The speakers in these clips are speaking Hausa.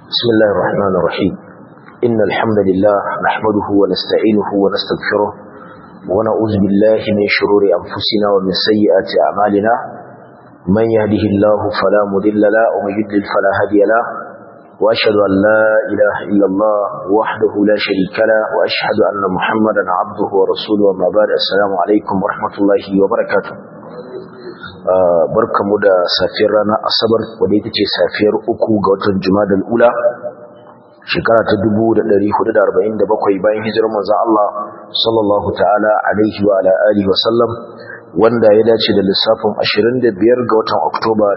بسم الله الرحمن الرحيم إن الحمد لله نحمده ونستعينه ونستغفره ونعوذ بالله من شرور أنفسنا ومن سيئات أعمالنا من يهده الله فلا مضل له ومن يضلل فلا هادي له وأشهد أن لا إله إلا الله وحده لا شريك له وأشهد أن محمدا عبده ورسوله وما بعد السلام عليكم ورحمة الله وبركاته barkamu da safiyar ranar asabar wadda ita ce safiyar uku ga watan jumadal ula shekara ta 1447 bayan hijirar manzon Allah sallallahu ta'ala alaihi wa ala alihi wa sallam wanda ya dace da lissafin 25 ga watan Oktoba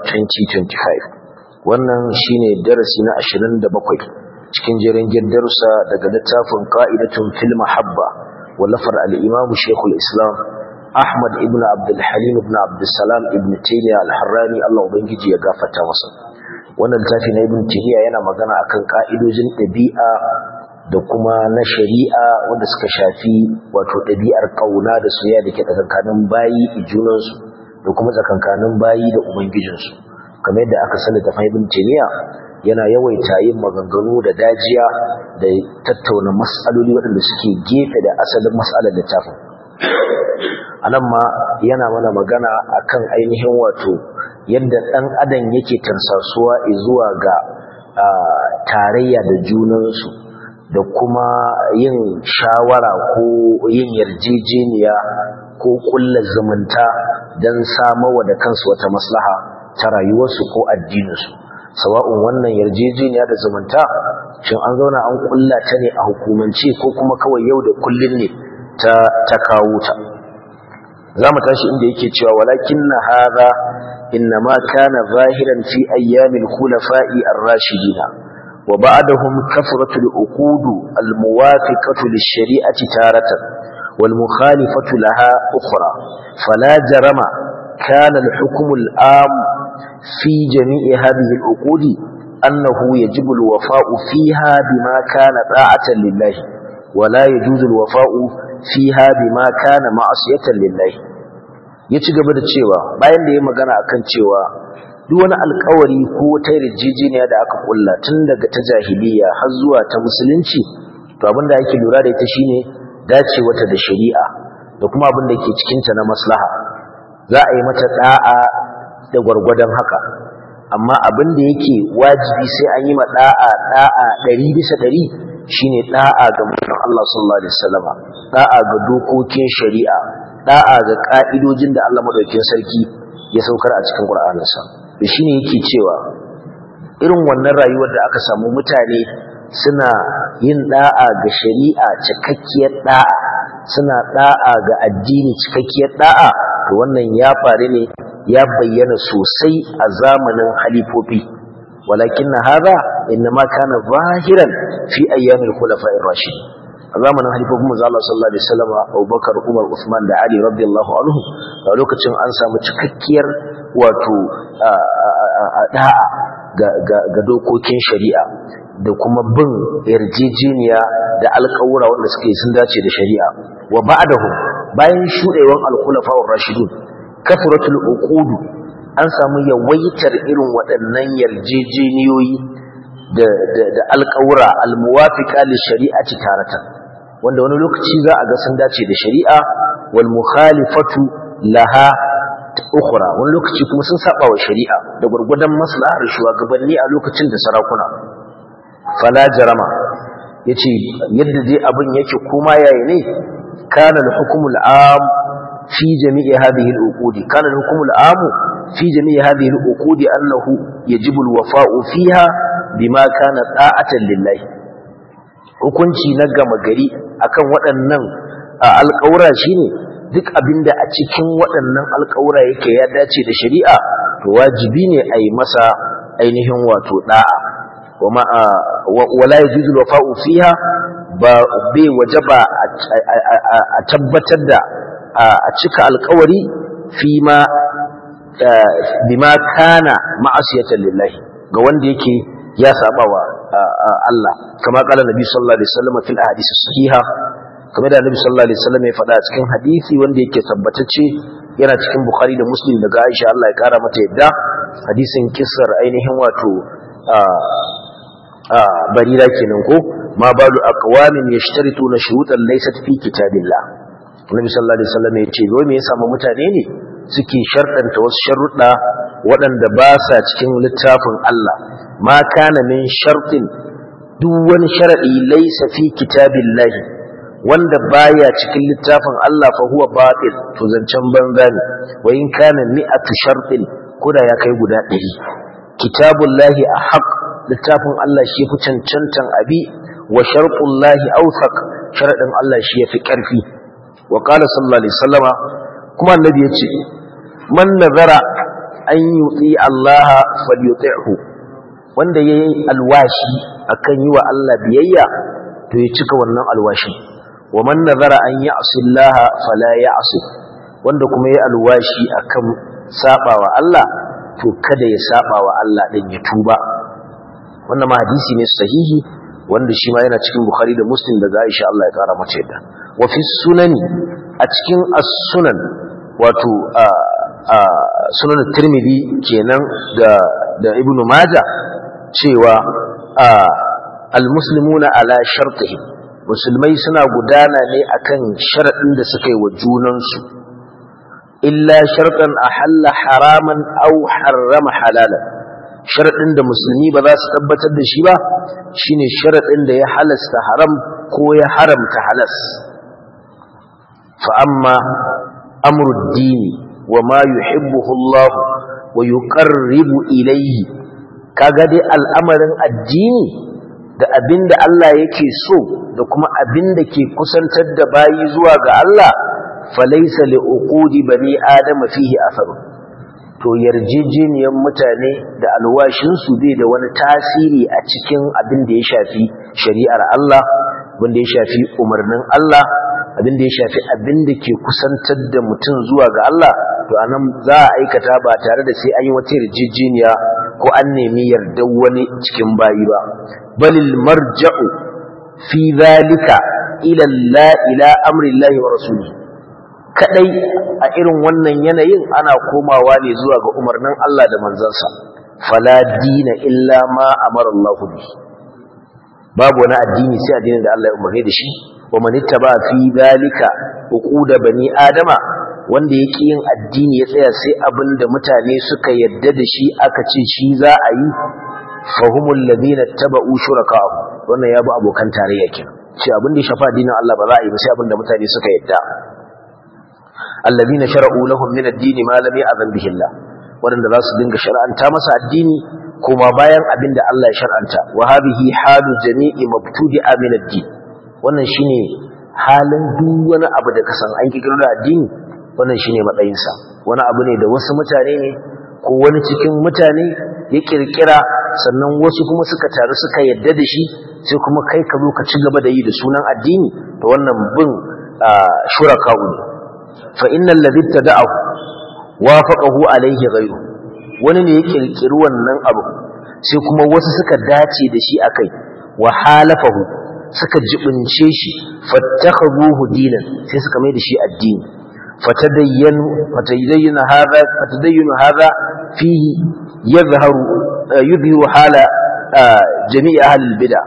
2025 wannan shine darasi na 27 cikin jerin darussa daga littafin qa'idatun fil mahabba wallafar al-imam Sheikhul Islam Ahmad ibn Abdul Halim ibn Abdul Salam ibn Taymiyyah al-Harrani Allah ubangiji ya gafarta masa wannan littafi na ibn Taymiyyah yana magana akan ka'idojin ɗabi'a da kuma na shari'a wanda suka shafi wato ɗabi'ar kauna da soyayya da ke tsakankanin bayi a junansu da kuma tsakankanin bayi da ubangijinsu kamar yadda aka sani da ibn Taymiyyah yana yawaita yin maganganu da dajiya da tattauna mas'aloli waɗanda suke gefe da asalin mas'alar littafin anan ma yana mana magana akan ainihin wato yadda ɗan adam yake tarsasuwa zuwa ga tarayya da junansu da kuma yin shawara ko yin yarjejeniya ko kulla zumunta don samawa da kansu wata maslaha ta rayuwarsu ko addininsu sawa'un wannan yarjejeniya da zumunta shin an zauna an kulla ta ne a hukumance ko kuma kawai yau da kullun ne ta ta kawo ta za mu tashi inda yake cewa walakin na haza innama kana zahiran fi ayyamil khulafa'i ar-rashidina wa ba'dahum kafratul uqud al-muwafiqatu lish-shari'ati taratan wal mukhalifatu laha ukhra fala jarama kana al-hukm al-am fi jami'i hadhihi al-uqud annahu yajibu al-wafa'u fiha bima kana ta'atan lillahi ولا يجوز الوفاء fiha bima kana ma'asiyatan lillahi ya ci gaba da cewa bayan da ya magana akan cewa duk wani alƙawari ko wata yarjejeniya da aka kulla tun daga ta jahiliya har zuwa ta musulunci to abin da ake lura da ita shine dacewata da shari'a da kuma abin da ke cikin ta na maslaha za a yi mata da'a da gwargwadon haka amma abin da yake wajibi sai an yi ma da'a da'a 100 bisa 100 shine da'a ga manzon Allah sallallahu alaihi wasallama da'a ga dokokin shari'a da'a ga ka'idojin da Allah madaukakin sarki ya saukar a cikin Qur'aninsa to shine yake cewa irin wannan rayuwar da aka samu mutane suna yin da'a ga shari'a cikakkiyar da'a suna da'a ga addini cikakkiyar da'a to wannan ya faru ne ya bayyana sosai a zamanin halifofi ولكن هذا إنما كان ظاهرا في أيام الخلفاء الراشدين zamanin halifofin manzo Allah sallallahu alaihi wasallam Abubakar Umar Uthman da Ali radiyallahu anhu a lokacin an samu cikakkiyar wato da'a ga dokokin shari'a da kuma bin yarjejeniya da alƙawura wanda suke sun dace da shari'a wa ba'dahu bayan shudewan al-khulafa'ur rashidun kafaratul uqud an samu yawaitar irin waɗannan yarjejeniyoyi da alƙawura almuwafiqa li shari'ati taratan wanda wani lokaci za a ga sun dace da shari'a wal mukhalifatu laha ukhra wani lokaci kuma sun saba wa shari'a da gurgudan maslahar shugabanni a lokacin da sarakuna fala jarama yace yadda dai abin yake kuma yayi ne kana al-hukmul am fi jami'i hadhihi al-uqud kana al-hukmul am في جميع هذه العقود أنه يجب الوفاء فيها بما كان طاعة لله hukunci na gama gari akan waɗannan alƙawura shine duk abinda a cikin waɗannan alƙawura yake ya dace da shari'a to wajibi ne a yi masa ainihin wato da'a wala yajuzu wafa'u fiha ba bai wajaba a tabbatar da a cika alƙawari fi ma bima kana ma'asiyatan lillahi ga wanda yake ya saba wa Allah kama kala nabi sallallahu alaihi wasallam fil ahadith sahiha kamar da nabi sallallahu alaihi wasallam ya faɗa cikin hadisi wanda yake tabbatacce yana cikin bukhari da muslim daga aisha Allah ya kara mata yadda hadisin kissar ainihin wato barira kenan ko ma balu aqwamin yashtarituna shurutan laysat fi kitabillah Annabi sallallahu alaihi wasallam ya ce wai me yasa mutane ne suke sharɗanta wasu sharuɗa waɗanda ba sa cikin littafin Allah ma kana min shartin duk wani sharadi laysa fi kitabillah wanda baya cikin littafin Allah fa huwa batil to zancen banza ne wa in kana mi'atu shartin koda ya kai guda 100 kitabullahi ahq littafin Allah shi fi cancantan abi wa sharqullahi awthaq sharadin Allah shi yafi karfi wa qala sallallahu alaihi wasallama kuma annabi yace man nazara an yuti Allah falyuti'hu wanda yayi alwashi akan yi wa Allah biyayya to ya cika wannan alwashi wa man nazara an ya'si Allah fala ya'si wanda kuma yayi alwashi akan sabawa Allah to kada ya sabawa Allah din ya tuba wannan ma hadisi ne sahihi wanda shi ma yana cikin Bukhari da Muslim daga Aisha Allah ya kara mace da wa fi sunani a cikin as-sunan wato sunan Tirmidhi kenan da da Ibn Majah cewa al-muslimuna ala shartihim musulmai suna gudana ne akan sharadin da suka yi wa junansu illa shartan ahalla haraman aw harrama halalan sharadin da musulmi ba za su tabbatar da shi ba shine sharadin da ya halasta haram ko ya haramta halas fa amma amru dini wa ma yuhibbuhu Allah wa yuqarribu ilayhi kaga dai al'amarin addini da abinda Allah yake so da kuma abinda ke kusantar da bayi zuwa ga Allah falaisa li uqudi bani adama fihi atharu to yarjejeniyar mutane da alwashin su bai da wani tasiri a cikin abin da ya shafi shari'ar Allah abin da ya shafi umarnin Allah abin da ya shafi abin da ke kusantar da mutum zuwa ga Allah to anan za a aikata ba tare da sai an yi wata yarjejeniya ko an nemi yardar wani cikin bayi ba balil marja'u fi zalika ila la ila amri Allah wa rasulihi kadai a irin wannan yanayin ana komawa ne zuwa ga umarnin Allah da manzansa fala dina illa ma amara Allah bi babu wani addini sai addinin da Allah ya umarni da shi wa man ittaba fi dalika uquda bani adama wanda yake yin addini ya tsaya sai abin da mutane suka yadda da shi aka ce shi za a yi fahumul ladina taba'u shuraka'u wannan ya bi abokan tarayya kenan ce abin da ya shafa addinin Allah ba za a yi ba sai abin da mutane suka yadda alladhina shara'u lahum min ad-din ma lam ya'zan bihi Allah wanda za su dinga shar'anta masa addini kuma bayan abinda Allah ya shar'anta wa hadhihi halu jami'i mabtudi'a min ad-din wannan shine halin duk wani abu da kasan an kikiro da addini wannan shine matsayin sa wani abu ne da wasu mutane ne ko wani cikin mutane ya kirkira sannan wasu kuma suka taru suka yadda da shi sai kuma kai ka zo ka ci gaba da yi da sunan addini to wannan bin shuraka'u ne فإن الذي ابتدعه وافقه عليه غيره wani ne ya kirkiri wannan abu sai kuma wasu suka dace da shi akai wa halafahu suka jibince shi fattakhuhu dinan sai suka mai da shi addini fatadayyanu fatadayyana hadha fatadayyanu hadha fihi yadhharu yudhiru hala jami'i ahli albid'a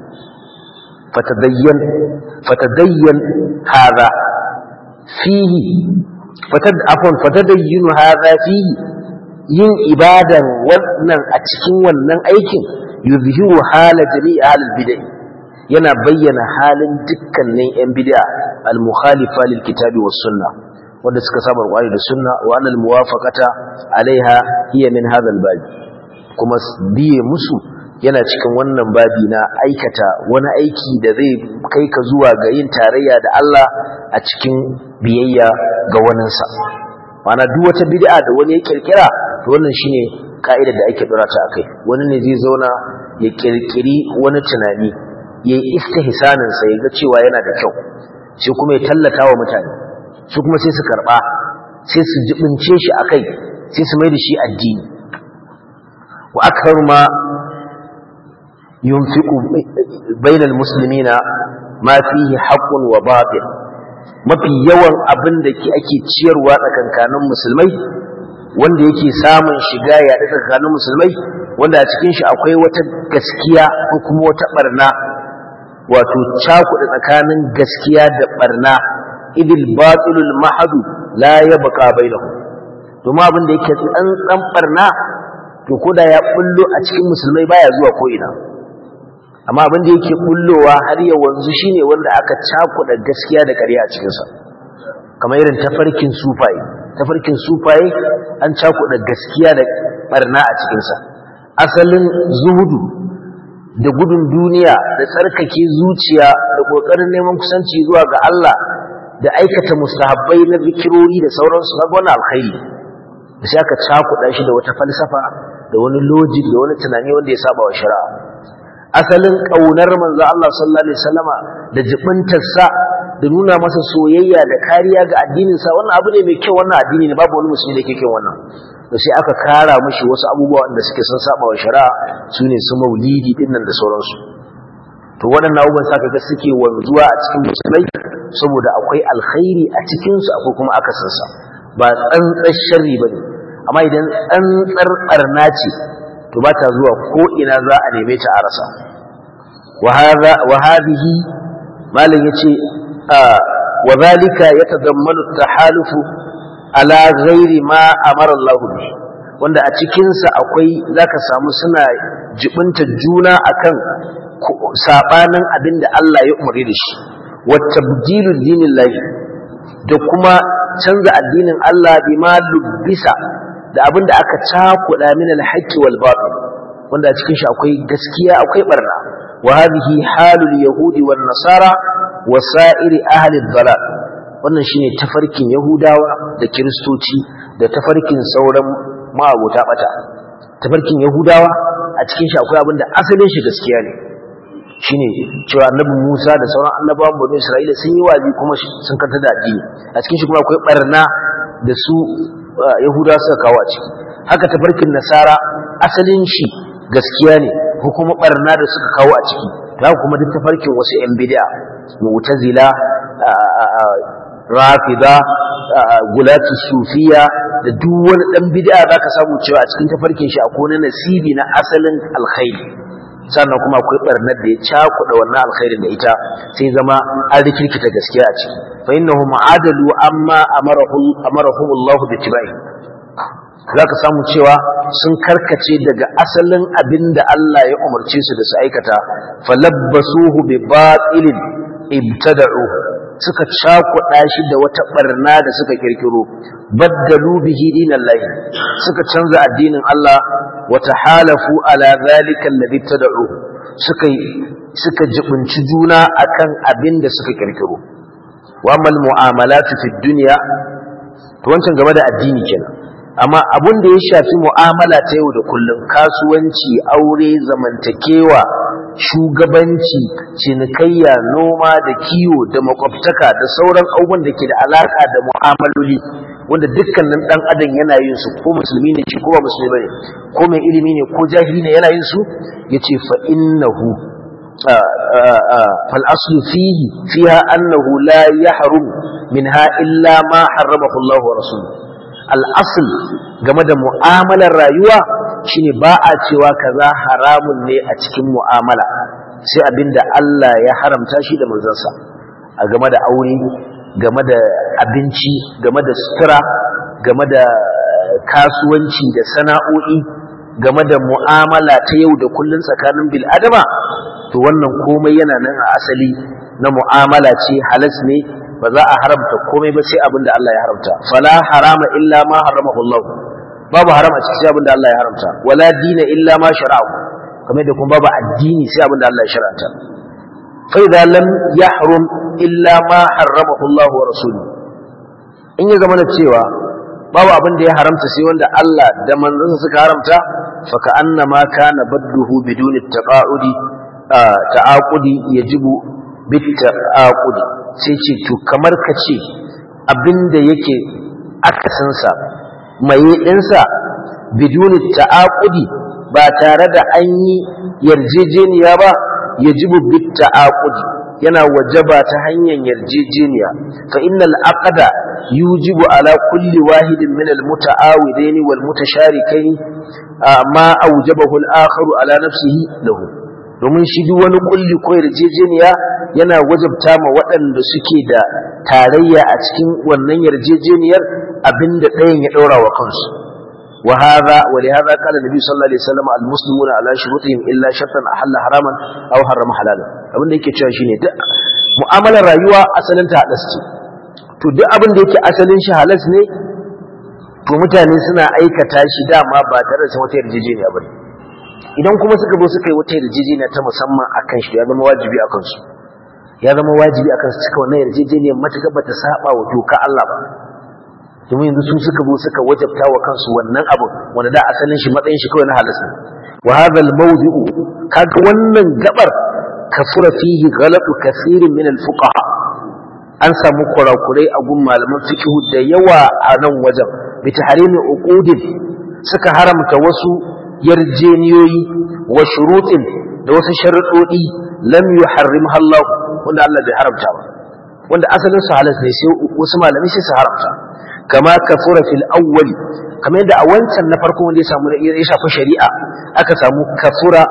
fatadayyan fatadayyan hadha fihi fatad afwan fatadayyunu hadha fihi yin ibadan wannan a cikin wannan aikin yuzhiru hala jami'i ahlul bid'ah yana bayyana halin dukkanin yan bid'a al-mukhalifa lil kitabi was sunnah wanda suka saba Qur'ani da sunna wa anal muwafaqata alaiha hiya min hadha al-bab kuma biye musu yana cikin wannan babi na aikata wani aiki da zai kai ka zuwa ga yin tarayya da Allah a cikin biyayya ga waninsa mana duk wata bid'a da wani ya kirkira to wannan shine ka'idar da ake dora ta akai wani ne zai zauna ya kirkiri wani tunani yayi istihsanin sa yaga cewa yana da kyau sai kuma ya tallata wa mutane su kuma sai su karba sai su jibince shi akai sai su mai da shi addini wa akthar ma yunfiqu bainal muslimina ma fihi haqqun wa batil mafi yawan abin da ake ciyarwa tsakankanin musulmai wanda yake samun shiga ya da tsakanin musulmai wanda a cikin shi akwai wata gaskiya ko kuma wata barna wato cakuɗa tsakanin gaskiya da barna idil batilul mahadu la yabqa bainahu domin abin da yake tsantsan barna to koda ya bullo a cikin musulmai baya zuwa ko ina amma abin da yake bullowa har ya wanzu shine wanda aka cakuɗa gaskiya da ƙarya a cikin sa kamar irin tafarkin sufaye tafarkin sufaye an cakuɗa gaskiya da barna a cikin sa asalin zuhudu da gudun duniya da tsarkake zuciya da ƙoƙarin neman kusanci zuwa ga Allah da aikata mustahabbai na zikirori da sauransu na wani alkhairi da sai aka cakuɗa shi da wata falsafa da wani logic da wani tunani wanda ya saba wa shari'a asalin ƙaunar manzo Allah sallallahu alaihi wasallama da jibintarsa da nuna masa soyayya da kariya ga addininsa wannan abu ne mai kyau wannan addini ne babu wani musulmi da yake kyau wannan da sai aka kara mishi wasu abubuwa wanda suke sun saba wa shari'a su ne su maulidi din nan da sauransu to waɗannan abubuwan sa kaga suke wanzuwa a cikin musulmai saboda akwai alkhairi a cikin su akwai kuma akasinsa ba tsantsar sharri bane amma idan tsantsar barna ce to ba ta zuwa ko ina za a neme ta a rasa wa hadha wa hadhihi malam yace wa zalika yatadammanu at-tahalufu ala ghairi ma amara Allah bi wanda a cikin sa akwai zaka samu suna jibinta juna akan sabanin abinda Allah ya umarni da shi wa tabdilu dinillahi da kuma canza addinin Allah bima lubbisa da abinda aka cakuda min al-haqqi wal batil wanda a cikin shi akwai gaskiya akwai barna wa hadhihi halul yahudi wan nasara wa sa'iri ahli ad-dalal wannan shine tafarkin yahudawa da kiristoci da tafarkin sauran ma'abota bata tafarkin yahudawa a cikin shi akwai abinda asalin shi gaskiya ne shine cewa annabi Musa da sauran annabawan bani Isra'ila sun yi wazi kuma sun kanta da addini a cikin shi kuma akwai barna da su yahudawa suka kawo a ciki haka tafarkin nasara asalin shi gaskiya ne ko kuma barna da suka kawo a ciki haka kuma duk tafarkin wasu yan bid'a mu'tazila rafida gulatu sufiya da duk wani dan bid'a zaka samu cewa a cikin tafarkin shi akwai wani nasibi na asalin alkhairi sannan kuma akwai barnar da ya cakuɗa wannan alkhairin da ita sai zama an rikirkita gaskiya a ciki fa innahu ma'adalu amma amarahu amarahu Allah bi tibai zaka samu cewa sun karkace daga asalin abin da Allah ya umarce su da su aikata falabbasuhu bi batilin ibtada'u suka cakuɗa shi da wata barna da suka kirkiro baddalu bihi dinallahi suka canza addinin Allah wa tahalafu ala zalika alladhi tad'u suka suka jibunci juna akan abin da suka kirkiro wa amal mu'amalatu fid dunya to wancan game da addini kenan amma abun da ya shafi mu'amala ta yau da kullum kasuwanci aure zamantakewa shugabanci cinikayya noma da kiwo da makwabtaka da sauran abubuwan da ke da alaka da mu'amaloli wanda dukkanin dan adam yana yin su ko musulmi ne shi ko ba musulmi bane ko mai ilimi ne ko jahili ne yana yin su yace fa innahu fal aslu fihi fiha annahu la yahrum minha illa ma harramahu Allah wa rasuluhu al asl game da mu'amalar rayuwa shine ba a cewa kaza haramun ne a cikin mu'amala sai abinda Allah ya haramta shi da manzansa a game da aure game da abinci game da sutura game da kasuwanci da sana'o'i game da mu'amala ta yau da kullun tsakanin bil'adama to wannan komai yana nan a asali na mu'amala ce halas ne ba za a haramta komai ba sai abin da Allah ya haramta fala harama illa ma haramahu Allah babu haram a cikin sai abin da Allah ya haramta wala dina illa ma shara'u kamar da kuma babu addini sai abin da Allah ya shar'anta fa idza lam yahrum illa ma harramahu Allah wa rasuluhu in ya zama cewa babu abin da ya haramta sai wanda Allah da manzansa suka haramta fa ka annama kana badduhu biduni taqaudi ta'aqudi yajibu bit ta'aqudi sai ce to kamar ka ce abinda yake akasinsa maye ɗinsa biduni ta'aqudi ba tare da an yi yarjejeniya ba yajibu bit ta'aqudi yana wajaba ta hanyar yarjejeniya fa innal aqda yujibu ala kulli wahidin min al muta'awidain wal mutasharikain ma awjabahu al akhar ala nafsihi lahu domin shi duk wani kulli ko yarjejeniya yana wajabta ma waɗanda suke da tarayya a cikin wannan yarjejeniyar abinda ɗayan ya ɗaura wa kansu وهذا ولهذا قال النبي صلى الله عليه وسلم المسلمون على شروطهم الا شرطا احل حراما او حرم حلالا abin da yake cewa shine duk mu'amalar rayuwa asalin ta halas ce to duk abin da yake asalin shi halas ne to mutane suna aikata shi dama ba tare da wata yarjejeniya ba idan kuma suka zo suka yi wata yarjejeniya ta musamman akan shi ya zama wajibi akan su ya zama wajibi akan su cika wannan yarjejeniyar matuƙa bata saba wa doka Allah ba domin yanzu su suka zo suka wajabta wa kansu wannan abu wanda da asalin shi matsayin shi kawai na halasta wa hadha al-mawdi'u kaga wannan gabar kafura fihi ghalatu kaseerin min al-fuqaha an samu kurakurai a gun malaman fiqh da yawa a nan wajen bi tahrimi uqudin suka haramta wasu yarjeniyoyi wa shurutin da wasu sharuɗoɗi lam yuharrimha Allah wanda Allah bai haramta ba wanda asalin su halas ne sai wasu malamai sai su haramta kama kafura fil awwal kamar yadda a wancan na farko wanda ya samu ya shafi shari'a aka samu kafura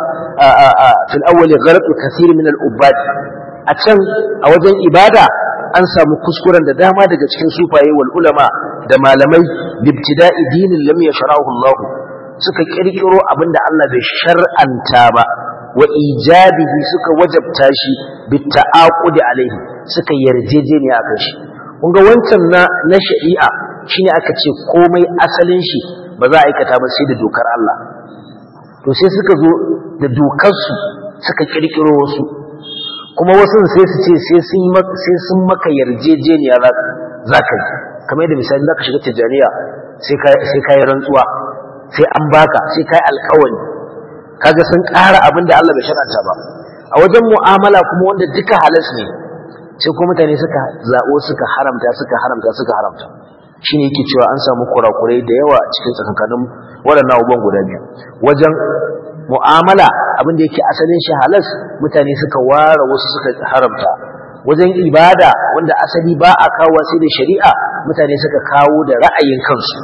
fil awwal gharatu kathir min al ubad a can a wajen ibada an samu kuskuren da dama daga cikin sufaye wal ulama da malamai libtida'i dinin lam yashrahu Allah suka kirkiro abinda Allah bai shar'anta ba wa ijabihi suka wajabta shi bitta'aqudi alaihi suka yarjejeniya akan shi kun ga wancan na na shari'a shine aka ce komai asalin shi ba za a aikata ba sai da dokar Allah to sai suka zo da dokar su suka kirkiro wasu kuma wasu sai su ce sai sun sai sun maka yarjejeniya za ka yi kamar yadda misali za ka shiga tijaniya sai ka sai ka yi rantsuwa sai an baka sai ka yi alƙawari kaga sun ƙara abin da Allah bai shar'anta ba a wajen mu'amala kuma wanda duka halas ne sai kuma mutane suka zaɓo suka haramta suka haramta suka haramta shine yake cewa an samu kurakurai da yawa a cikin tsakankanin waɗannan abubuwan guda biyu wajen mu'amala abin da yake asalin shi halas mutane suka ware wasu suka haramta wajen ibada wanda asali ba a kawo sai da shari'a mutane suka kawo da ra'ayin kansu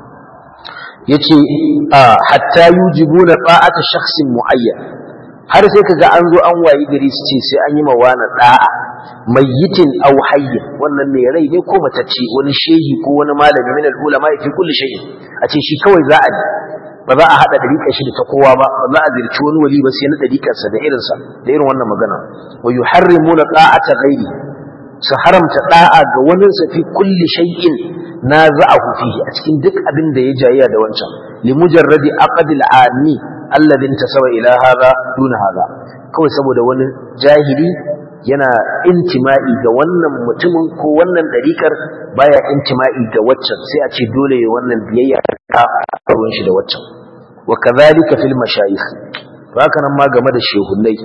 yace hatta yujibuna ta'ata shakhsin muayyan har sai kaga an zo an wayi gari su ce sai an yi mawana da'a mayyitin aw hayyin wannan mai rai ne ko matacce wani shehi ko wani malami min al-ulama fi kulli shay'in a ce shi kawai za a ba za a hada dariƙar shi da ta kowa ba ba za a zirci wani wali ba sai na dariƙar sa da irin sa da irin wannan magana wa yuharrimuna ta'ata ghairi su haramta da'a ga wani sa fi kulli shay'in naza'ahu fihi a cikin duk abin da ya jayya da wancan li mujarradi aqdil ami alladhi intasaba ila hadha duna hadha kawai saboda wani jahili yana intima'i ga wannan mutumin ko wannan dariƙar baya intima'i ga waccan sai a ce dole ya wannan biyayya ka ruwan shi da waccan wa kadhalika fil mashayikh to haka nan ma game da shehunnai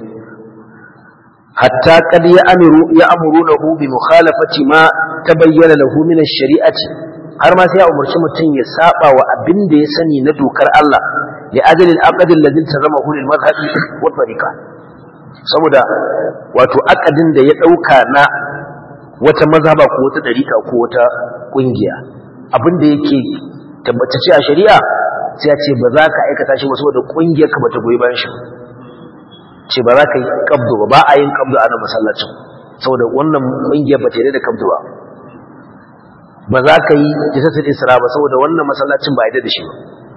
hatta qad ya'muru ya'murunahu bi mukhalafati ma tabayyana lahu min ash-shari'ati har ma sai ya umarci mutum ya saba wa abin da ya sani na dokar Allah li ajli al-aqd alladhi tazamahu lil madhhabi wa tariqa saboda wato akadin da ya dauka na wata mazhaba ko wata dariƙa ko wata kungiya abin da yake tabbatacce a shari'a sai ya ce ba za ka aikata shi ba saboda kungiyar ka bata goyi bayan shi ce ba za ka yi kabdu ba ba a yin kabdu a nan masallacin saboda wannan kungiyar ba ta yi da kabdu ba ba za ka yi jisatul isra ba saboda wannan masallacin ba a yi da shi ba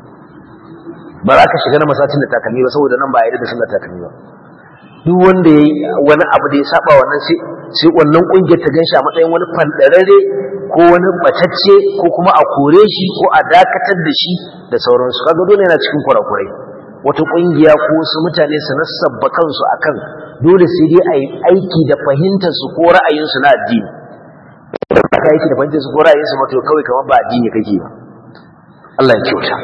ba za ka shiga na masallacin da takalmi ba saboda nan ba a yi da sallar takalmi ba duk wanda ya yi wani abu da ya saba wannan sai sai wannan kungiyar ta ganshi a matsayin wani fandarare ko wani batacce ko kuma a kore shi ko a dakatar da shi da sauransu kaga dole yana cikin kurakurai wata kungiya ko wasu mutane su nasabba kansu akan dole sai dai a yi aiki da fahimtar su ko ra'ayinsu na addini aka aiki da fahimtar su ko ra'ayinsu mato kawai kamar ba addini kake ba Allah ya kyauta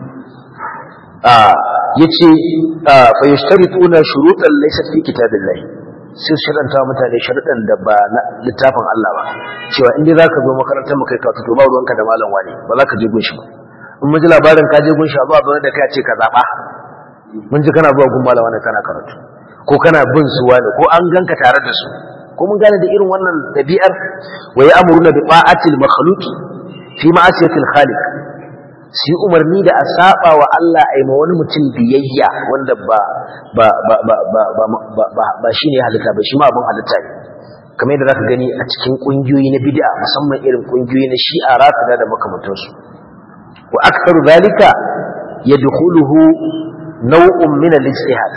yace fa yashtarituna shurutan laysa fi kitabillahi sai sharanta mutane sharuɗan da ba na littafin Allah ba cewa in dai zaka zo makarantar mu kai ka to ba ruwanka da malam wani ba za ka je gunshi ba in mun ji labarin ka je gunshi zuwa zo da kai ce ka zaba mun ji kana zuwa gun malam wani kana karatu ko kana bin su wani ko an ganka tare da su ko mun gane da irin wannan dabi'ar wa ya'muruna bi ta'atil makhluqi fi ma'asiyatil khaliq su umarni da a saba wa Allah a ma wani mutum biyayya wanda ba ba ba ba ba ba ba ba ba shine halitta ba shi ma abin halitta ne kamar yadda zaka gani a cikin kungiyoyi na bid'a musamman irin kungiyoyi na shi'a rafida da makamantansu wa aktharu zalika yadkhuluhu naw'un min al-ijtihad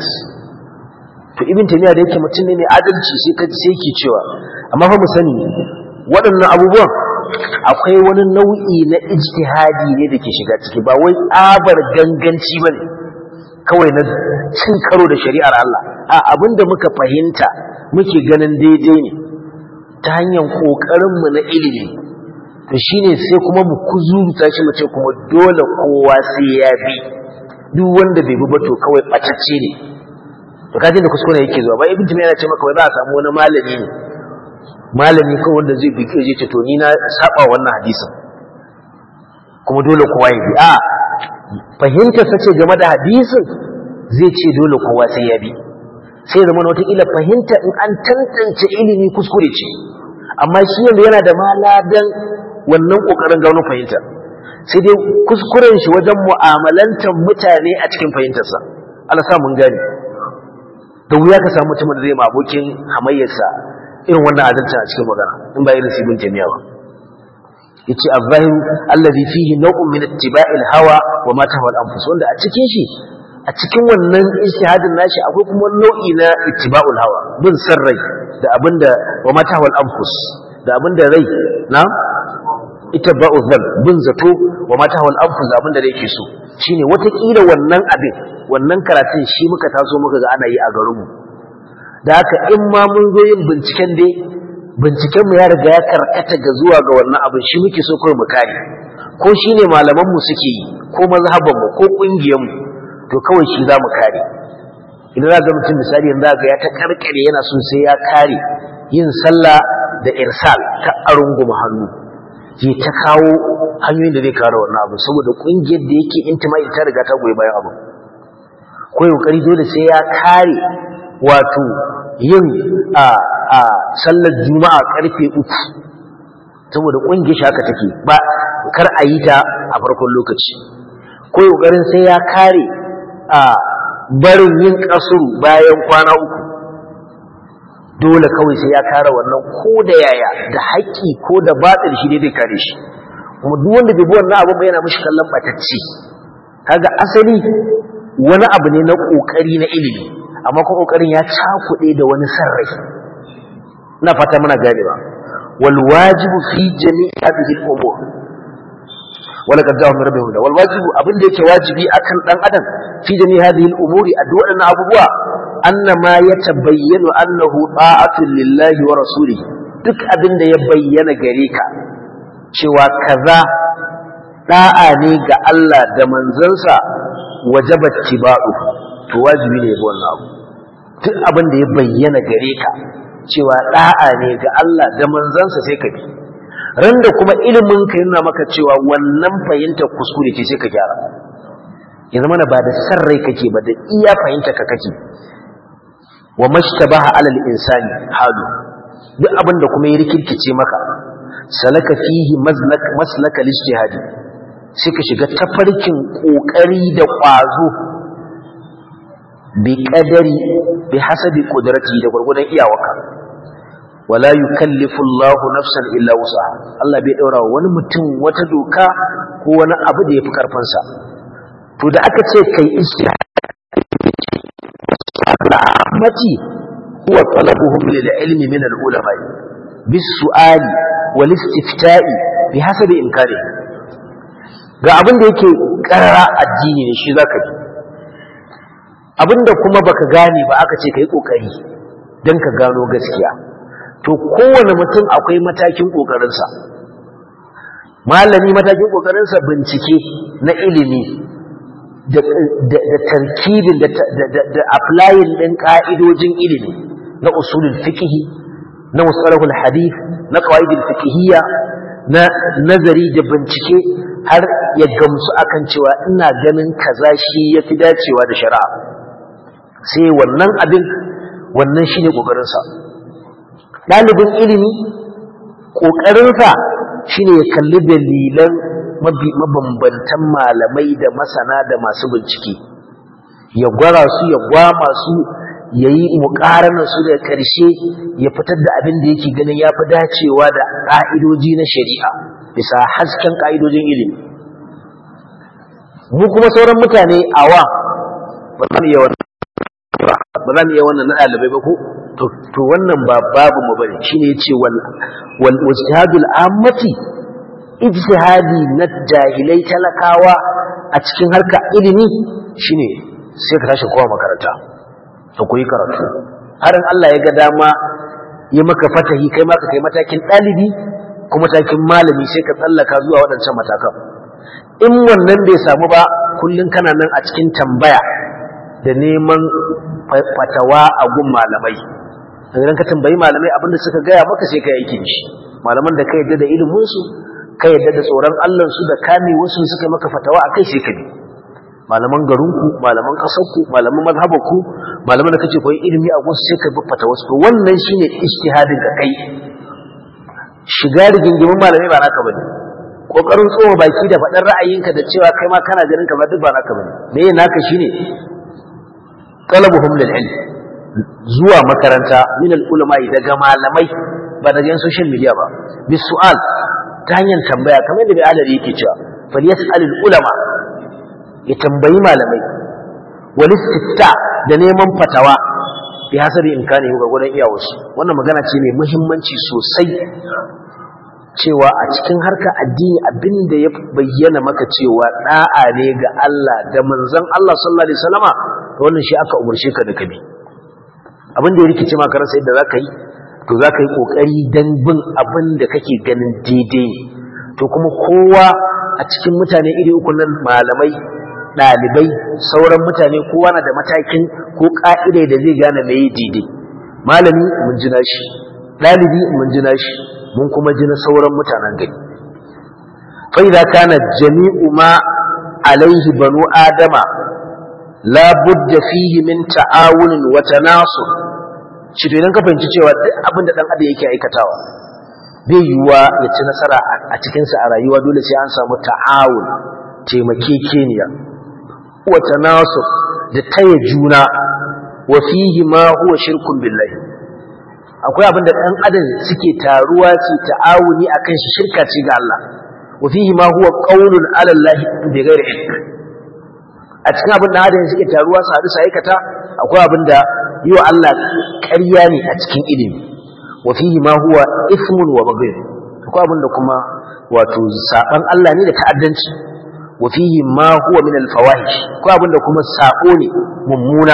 to ibn taymiya da yake mutum ne mai adalci sai ka sai yake cewa amma fa mu sani waɗannan abubuwan akwai wani nau'i na ijtihadi ne da ke shiga ciki ba wai tsabar ganganci bane kawai na cin karo da shari'ar Allah a abinda muka fahimta muke ganin daidai ne ta hanyar kokarin mu na ilimi to shine sai kuma mu kuzuruta shi mu ce kuma dole kowa sai ya bi duk wanda bai bi ba to kawai ɓatacce ne to kaje da kuskure yake zuwa ba ibn timiya yana ce maka wai za a samu wani malami ne malami kawai wanda zai bi kai ce to ni na saba wannan hadisin kuma dole kowa ya bi a fahimtar sa ce game da hadisin zai ce dole kowa sai ya bi sai zama wata ila fahimta in an tantance ilimi kuskure ce amma shi yanzu yana da maladan wannan kokarin gano fahimta sai dai kuskuren shi wajen mu'amalantar mutane a cikin fahimtarsa Allah sa mun gani da wuya ka samu mutumin da zai ma abokin hamayyarsa irin wannan adalci a cikin magana in ba irin sibin jami'a ba yace az-zahiru alladhi fihi naw'un min ittiba'i al-hawa wa ma tahwa al-anfus wanda a cikin shi a cikin wannan ijtihadin nashi akwai kuma nau'i na ittiba'ul hawa bin sarrai da abinda wa ma tahwa al-anfus da abinda rai na ittiba'u dhann bin zato wa ma tahwa al-anfus da abinda rai ke so shine watakila wannan abin wannan karatun shi muka taso muka ga ana yi a garinmu da haka in ma mun zo yin binciken dai binciken mu ya riga ya karkata ga zuwa ga wannan abin shi muke so kawai mu kare ko shine malaman mu suke yi ko mazhaban mu ko kungiyar mu to kawai shi za mu kare idan za ga mutum misali yanzu ga ya ta karkare yana son sai ya kare yin sallah da irsal ta arunguma hannu ke ta kawo hanyoyin da zai kare wannan abu saboda kungiyar da yake intima'i ta riga ta goyi bayan abu ko kokari dole sai ya kare wato yin a a sallar juma'a karfe uku saboda kungiyar shi haka take ba kar a yi ta a farkon lokaci ko kokarin sai ya kare a barin yin kasuru bayan kwana uku dole kawai sai ya kare wannan ko da yaya da haƙƙi ko da batil shi dai kare shi kuma duk wanda bai bi wannan abin ba yana mishi kallon batacci kaga asali wani abu ne na kokari na ilimi amma kuma kokarin ya cakuɗe da wani sarrai ina fata muna gane ba wal wajibu fi jami'i hadhihi al umur wala kad ja'a min rabbihi huda wal wajibu abin da yake wajibi akan dan adam fi jami'i hadhihi al umuri a duk waɗannan abubuwa anna ma yatabayyanu annahu ta'atun lillahi wa rasulihi duk abin da ya bayyana gare ka cewa kaza da'a ne ga Allah da manzansa wajaba tiba'u to wajibi ne ga wannan abu duk abin da ya bayyana gare ka cewa da'a ne ga Allah da manzansa sai ka bi ran da kuma ilimin ka yana maka cewa wannan fahimta kuskure ce sai ka gyara ya zama ba da san rai kake ba da iya fahimta ka kake wa mashtabaha alal insani halu duk abin da kuma ya rikirkice maka salaka fihi maslak maslaka lijtihadi sai ka shiga tafarkin kokari da kwazo bi qadari bi hasabi qudrati da gurgudan iyawarka wala yukallifu Allahu nafsan illa wusaha Allah bai daura wani mutum wata doka ko wani abu da yafi karfin sa to da aka ce kai ijtihad mati huwa talabuhum lil ilmi min al ulama bis su'ali wal istifta'i bi hasabi imkani ga abin da yake karara addini ne shi zaka ji abinda kuma baka gane ba aka ce kai kokari dan ka gano gaskiya to kowane mutum akwai matakin kokarinsa malami matakin kokarinsa bincike na ilimi da tarkibin da applying din ka'idojin ilimi na usulul fiqh na musalahul hadith na qawaidul fiqhiyya na nazari da bincike har ya gamsu akan cewa ina ganin kaza shi yafi dacewa da shari'a sai wannan abin wannan shine kokarinsa ɗalibin ilimi ƙoƙarinsa shine ya kalli dalilan mabambantan malamai da masana da masu bincike ya gwara su ya gwama su ya yi muƙaranar su da ƙarshe ya fitar da abin da yake ganin ya fi dacewa da ƙa'idoji na shari'a bisa hasken ƙa'idojin ilimi mu kuma sauran mutane awa ba za mu iya wannan ba za mu iya wannan na ɗalibai ba ko to wannan ba babu mu bane shine yace wal wal ijtihadul ammati ijtihadi na jahilai talakawa a cikin harka ilimi shine sai ka tashi kowa makaranta ka koyi karatu harin Allah ya ga dama ya maka fatahi kai ma ka kai matakin ɗalibi ko matakin malami sai ka tsallaka zuwa waɗancan matakan in wannan bai samu ba kullum kana nan a cikin tambaya da neman fatawa a gun malamai idan ka tambayi malamai abinda suka gaya maka sai ka yake shi malaman da ka yadda da iliminsu ka yadda da tsoron allansu da kame wasu suka maka fatawa a kai sai ka bi malaman garinku malaman ƙasarku malaman mazhabarku malaman da kace koyi ilimi a gunsu sai ka bi fatawa su wannan shine ijtihadin ka kai shiga rigingimin malamai ba naka bane kokarin tsoma baki da faɗar ra'ayinka da cewa kai ma kana ganin kamar duk ba naka bane me naka shine talabuhum lil ilm zuwa makaranta min al ulama daga malamai ba daga social media ba bis su'al ta hanyar tambaya kamar da alari yake cewa falyas'al al ulama ya tambayi malamai wal istifta da neman fatawa bi hasabi imkani ga gurin iyawarsu wannan magana ce mai muhimmanci sosai cewa a cikin harkar addini abinda ya bayyana maka cewa da'a ne ga Allah da manzon Allah sallallahu alaihi wasallama wannan shi aka umarce ka da kabi abin da ya rikice maka rasa yadda zaka yi to zaka yi kokari dan bin abin da kake ganin daidai to kuma kowa a cikin mutane iri uku nan malamai dalibai sauran mutane kowa na da matakin ko ka'idai da zai gane me daidai malami mun jina shi dalibi mun jina shi mun kuma jina sauran mutanen gari fa idza kana jami'u ma alaihi banu adama la budda fihi min ta'awunin wa tanasur shi to idan ka fahimci cewa duk abin da dan adam yake aikatawa bai yiwuwa ya ci nasara a cikin sa a rayuwa dole sai an samu ta'awun taimakekeniya wa tanasur da taya juna wa fihi ma huwa shirkun billahi akwai abin da dan adam suke taruwa su ta'awuni akan shi shirka ce ga Allah wa fihi ma huwa qaulun ala Allah bi ghairi ilm a cikin abin da hadin suke taruwa su haɗu su aikata akwai abin da yi wa Allah ƙarya ne a cikin ilimi wa fihi ma huwa ismun wa baghy akwai abin da kuma wato saban Allah ne da ta'addanci wa fihi ma huwa min al-fawahish akwai abin da kuma sako ne mummuna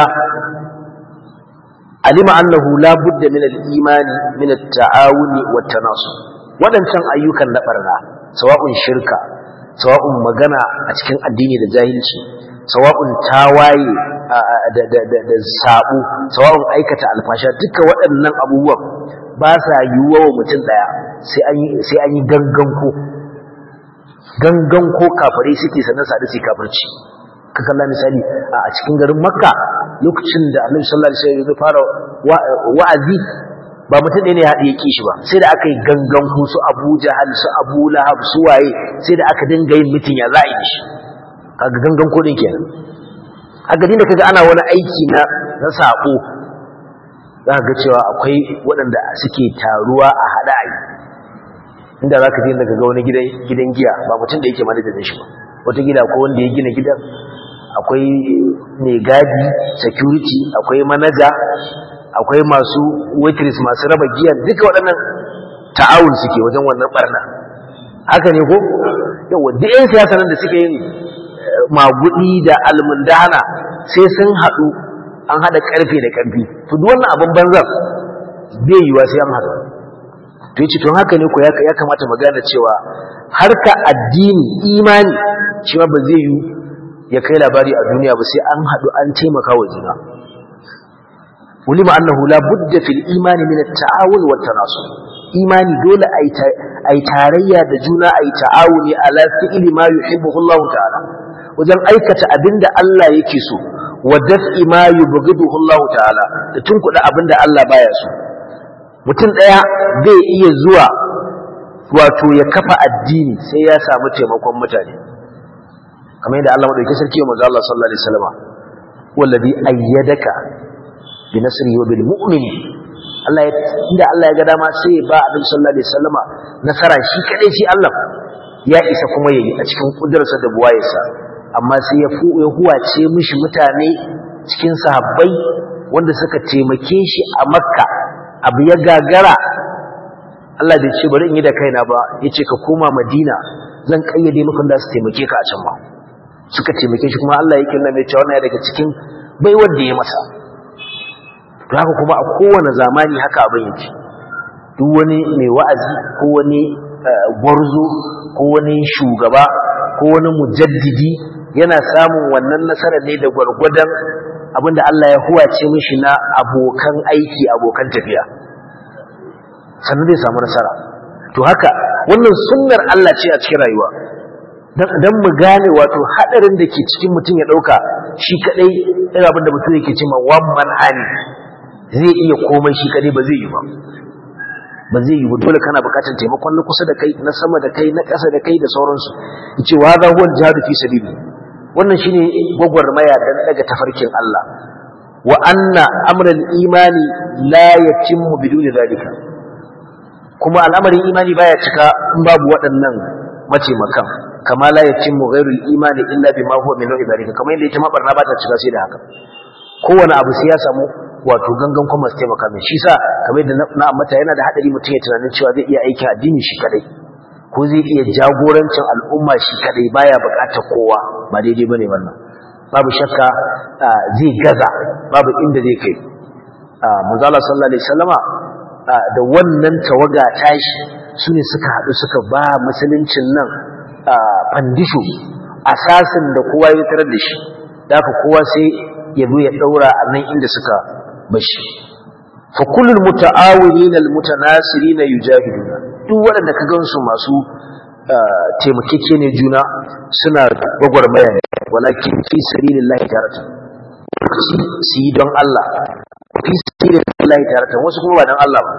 alima annahu la budda min al-imani min at-ta'awuni wat-tanasur wadancan ayyukan na barna sawa'un shirka sawa'un magana a cikin addini da jahilci sawa'un tawaye da sabu sawa'un aikata alfasha duka waɗannan abubuwan ba sa yiwuwa wa mutum ɗaya sai an yi ganganko ganganko kafirai suke sannan sadu su kafirci ka kalla misali a cikin garin makka lokacin da annabi sallallahu alaihi wasallam ya fara wa'azi ba mutum ɗaya ne ya haɗe kishi ba sai da aka yi ganganko su abu jahal su abu lahab su waye sai da aka dinga yin mitin ya za a yi shi kaga gangan kodin kenan haka dinda kaga ana wani aiki na na sako zaka ga cewa akwai waɗanda suke taruwa a hada ai inda zaka je daga ga wani gidan gidan giya ba mutum da yake manajan shi ba wata gida ko wanda ya gina gidan akwai mai gadi security akwai manaja akwai masu waitress masu raba giya duka waɗannan ta'awun suke wajen wannan barna haka ne ko yawa duk 'yan siyasa nan da suke yin magudi da almundana sai sun haɗu an haɗa ƙarfe da ƙarfi to duk wannan abin banzan bai yiwa sai an haɗu to yace to haka ne ko ya kamata mu gane cewa harka addini imani shi ma ba zai yi ya kai labari a duniya ba sai an haɗu an taimaka wa juna ulima annahu la budda fil imani min at-ta'awun wa tanasur imani dole ai tarayya da juna ai ta'awuni ala fi'li ma yuhibbu Allah ta'ala wajen aikata abinda Allah yake so wa daf'i ma yubghiduhu Allah ta'ala da tunkuda abinda Allah baya so mutum ɗaya bai iya zuwa wato ya kafa addini sai ya samu taimakon mutane kamar yadda Allah madaukakin sarki wa manzo Allah sallallahu alaihi wasallam wallazi ayyadaka bi nasrihi wa bil mu'minin Allah ya inda Allah ya ga dama sai ya ba Annabi sallallahu alaihi wasallama nasara shi kadai shi Allah ya isa kuma yayi a cikin kudurarsa da buwayarsa amma sai ya fu ya huwace mishi mutane cikin sahabbai wanda suka taimake shi a Makka abu ya gagara Allah bai ce bari in yi da kaina ba yace ka koma Madina zan kayyade maka da su taimake ka a can ba suka taimake shi kuma Allah yake nuna mai cewa wannan daga cikin baiwar da ya masa haka kuma a kowane zamani haka abin yake duk wani mai wa'azi ko wani gwarzo ko wani shugaba ko wani mujaddidi yana samun wannan nasarar ne da gwargwadon abinda Allah ya huwace mishi na abokan aiki abokan tafiya sannan zai samu nasara to haka wannan sunnar Allah ce a cikin rayuwa dan mu gane wato hadarin da ke cikin mutum ya dauka shi kadai irin abin da mutum yake cewa one man army zai iya komai shi kadai ba zai yi ba ba zai yi ba dole kana bukatar taimakon na kusa da kai na sama da kai na ƙasa da kai da sauransu yace wa za huwa jihadu fi sabili wannan shine gwagwarmaya dan daga tafarkin Allah wa anna amral imani la yatimmu biduni zalika kuma al'amarin imani baya cika in babu waɗannan mataimakan kama la yatimmu ghairul imani illa bima huwa min nau'i zalika kamar yadda ita ma barna ba ta cika sai da haka kowane abu sai ya samu wato gangan kuma su taimaka mai shi sa kamar yadda na ambata yana da hadari mutum ya tunanin cewa zai iya aikin addini shi kadai ko zai iya jagorancin al'umma shi kadai baya bukatar kowa ba daidai bane wannan babu shakka zai gaza babu inda zai kai manzala sallallahu alaihi wasallama da wannan tawaga tashi su ne suka haɗu suka ba musuluncin nan fandisho asasin da kowa ya tarar da shi da kowa sai ya zo ya ɗaura a nan inda suka bashi fa kullul muta'awirin almutanasirin yujahiduna duk waɗanda ka gansu masu taimakeke ne juna suna gwagwarmaya ne walakin fi sabilillahi tarata su yi don Allah fi sabilillahi tarata wasu kuma ba don Allah ba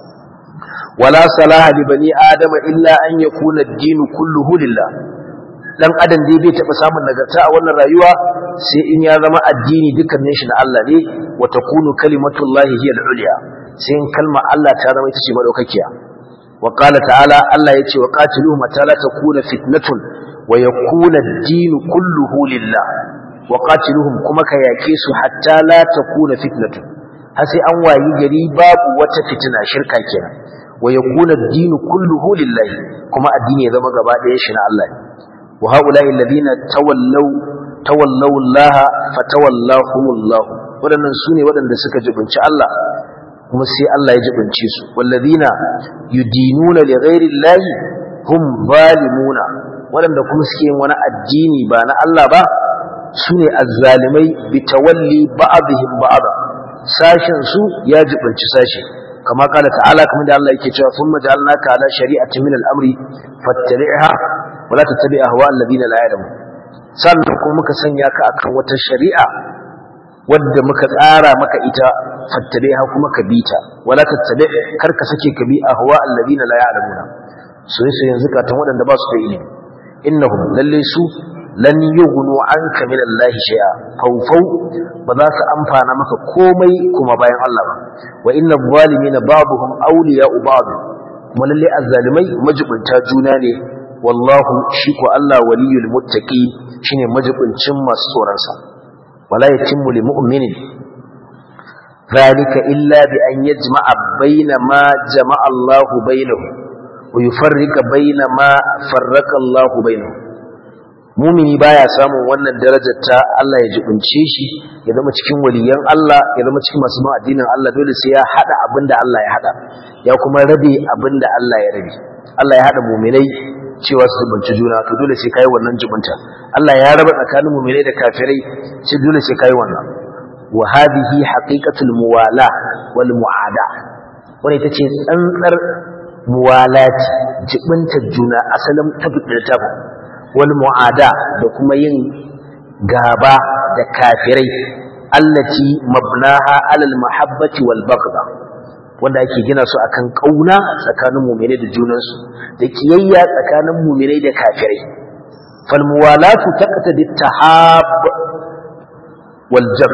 wala salaha li bani adama illa an yakuna ad-din kulluhu lillah dan adam dai bai taba samun nagarta a wannan rayuwa sai in ya zama addini dukkanin shi na Allah ne wa takunu kalimatullahi hiya al-ulya sai in kalma Allah ta zama ita ce madaukakiya wa qala ta'ala Allah yace wa qatiluhum ta la takuna fitnatun wa yakuna ad-din kulluhu lillah wa qatiluhum kuma ka yake su hatta la takuna fitnatun har sai an wayi gari babu wata fitina shirka kenan wa yakuna ad-din kulluhu lillah kuma addini ya zama gaba ɗaya shi na Allah ne وهؤلاء الذين تولوا تولوا الله فتولاهم الله wadannan sune wadanda suka jibinci Allah kuma sai Allah ya jibince su walladina yudinuna li ghairi llahi hum zalimuna wadanda kuma suke yin wani addini ba na Allah ba sune azzalimai bi tawalli ba'dihim ba'da sashin su ya jibinci sashi kama kala ta'ala kamar da Allah yake cewa thumma ja'alnaka ala shari'atin min al-amri fattabi'ha wala tattabi ahwa alladhina la ya'lamun sannan kuma muka sanya ka akan wata shari'a wadda muka tsara maka ita fattabi'ha kuma ka bita wala tattabi kar ka sake ka bi ahwa alladhina la ya'lamuna sai sai yanzu ka tan wadanda ba su da ilimi innahum lalle su lan yughnu anka min Allah shay'a fawfaw ba za su amfana maka komai kuma bayan Allah ba wa innal zalimina ba'dhum awliya'u ba'd kuma lalle azzalimai majibunta juna ne wallahu shi ko Allah waliyul muttaqi shine majibincin masu tsoron sa wala yatimmu lil mu'minin zalika illa bi an yajma'a baina ma jama'a Allah bainahu wa yufarrika baina ma farraka Allah bainahu mumini baya samun wannan darajar ta Allah ya jibince shi ya zama cikin waliyan Allah ya zama cikin masu bin addinin Allah dole sai ya hada abinda Allah ya hada ya kuma rabe abinda Allah ya rabe Allah ya hada muminai cewa su zubunci juna to dole sai kai wannan jubunta Allah ya raba tsakanin mu'minai da kafirai sai dole sai kai wannan wa hadhihi haqiqatul muwala wal muada wannan ita ce tsantsar muwalati jibunta juna asalin tabbata tabu wal muada da kuma yin gaba da kafirai allati mabnaha alal mahabbati wal baghdha wanda ake gina su akan kauna tsakanin mu'minai da junansu da kiyayya tsakanin mu'minai da kafirai fal muwalatu taqtadi tahab wal jab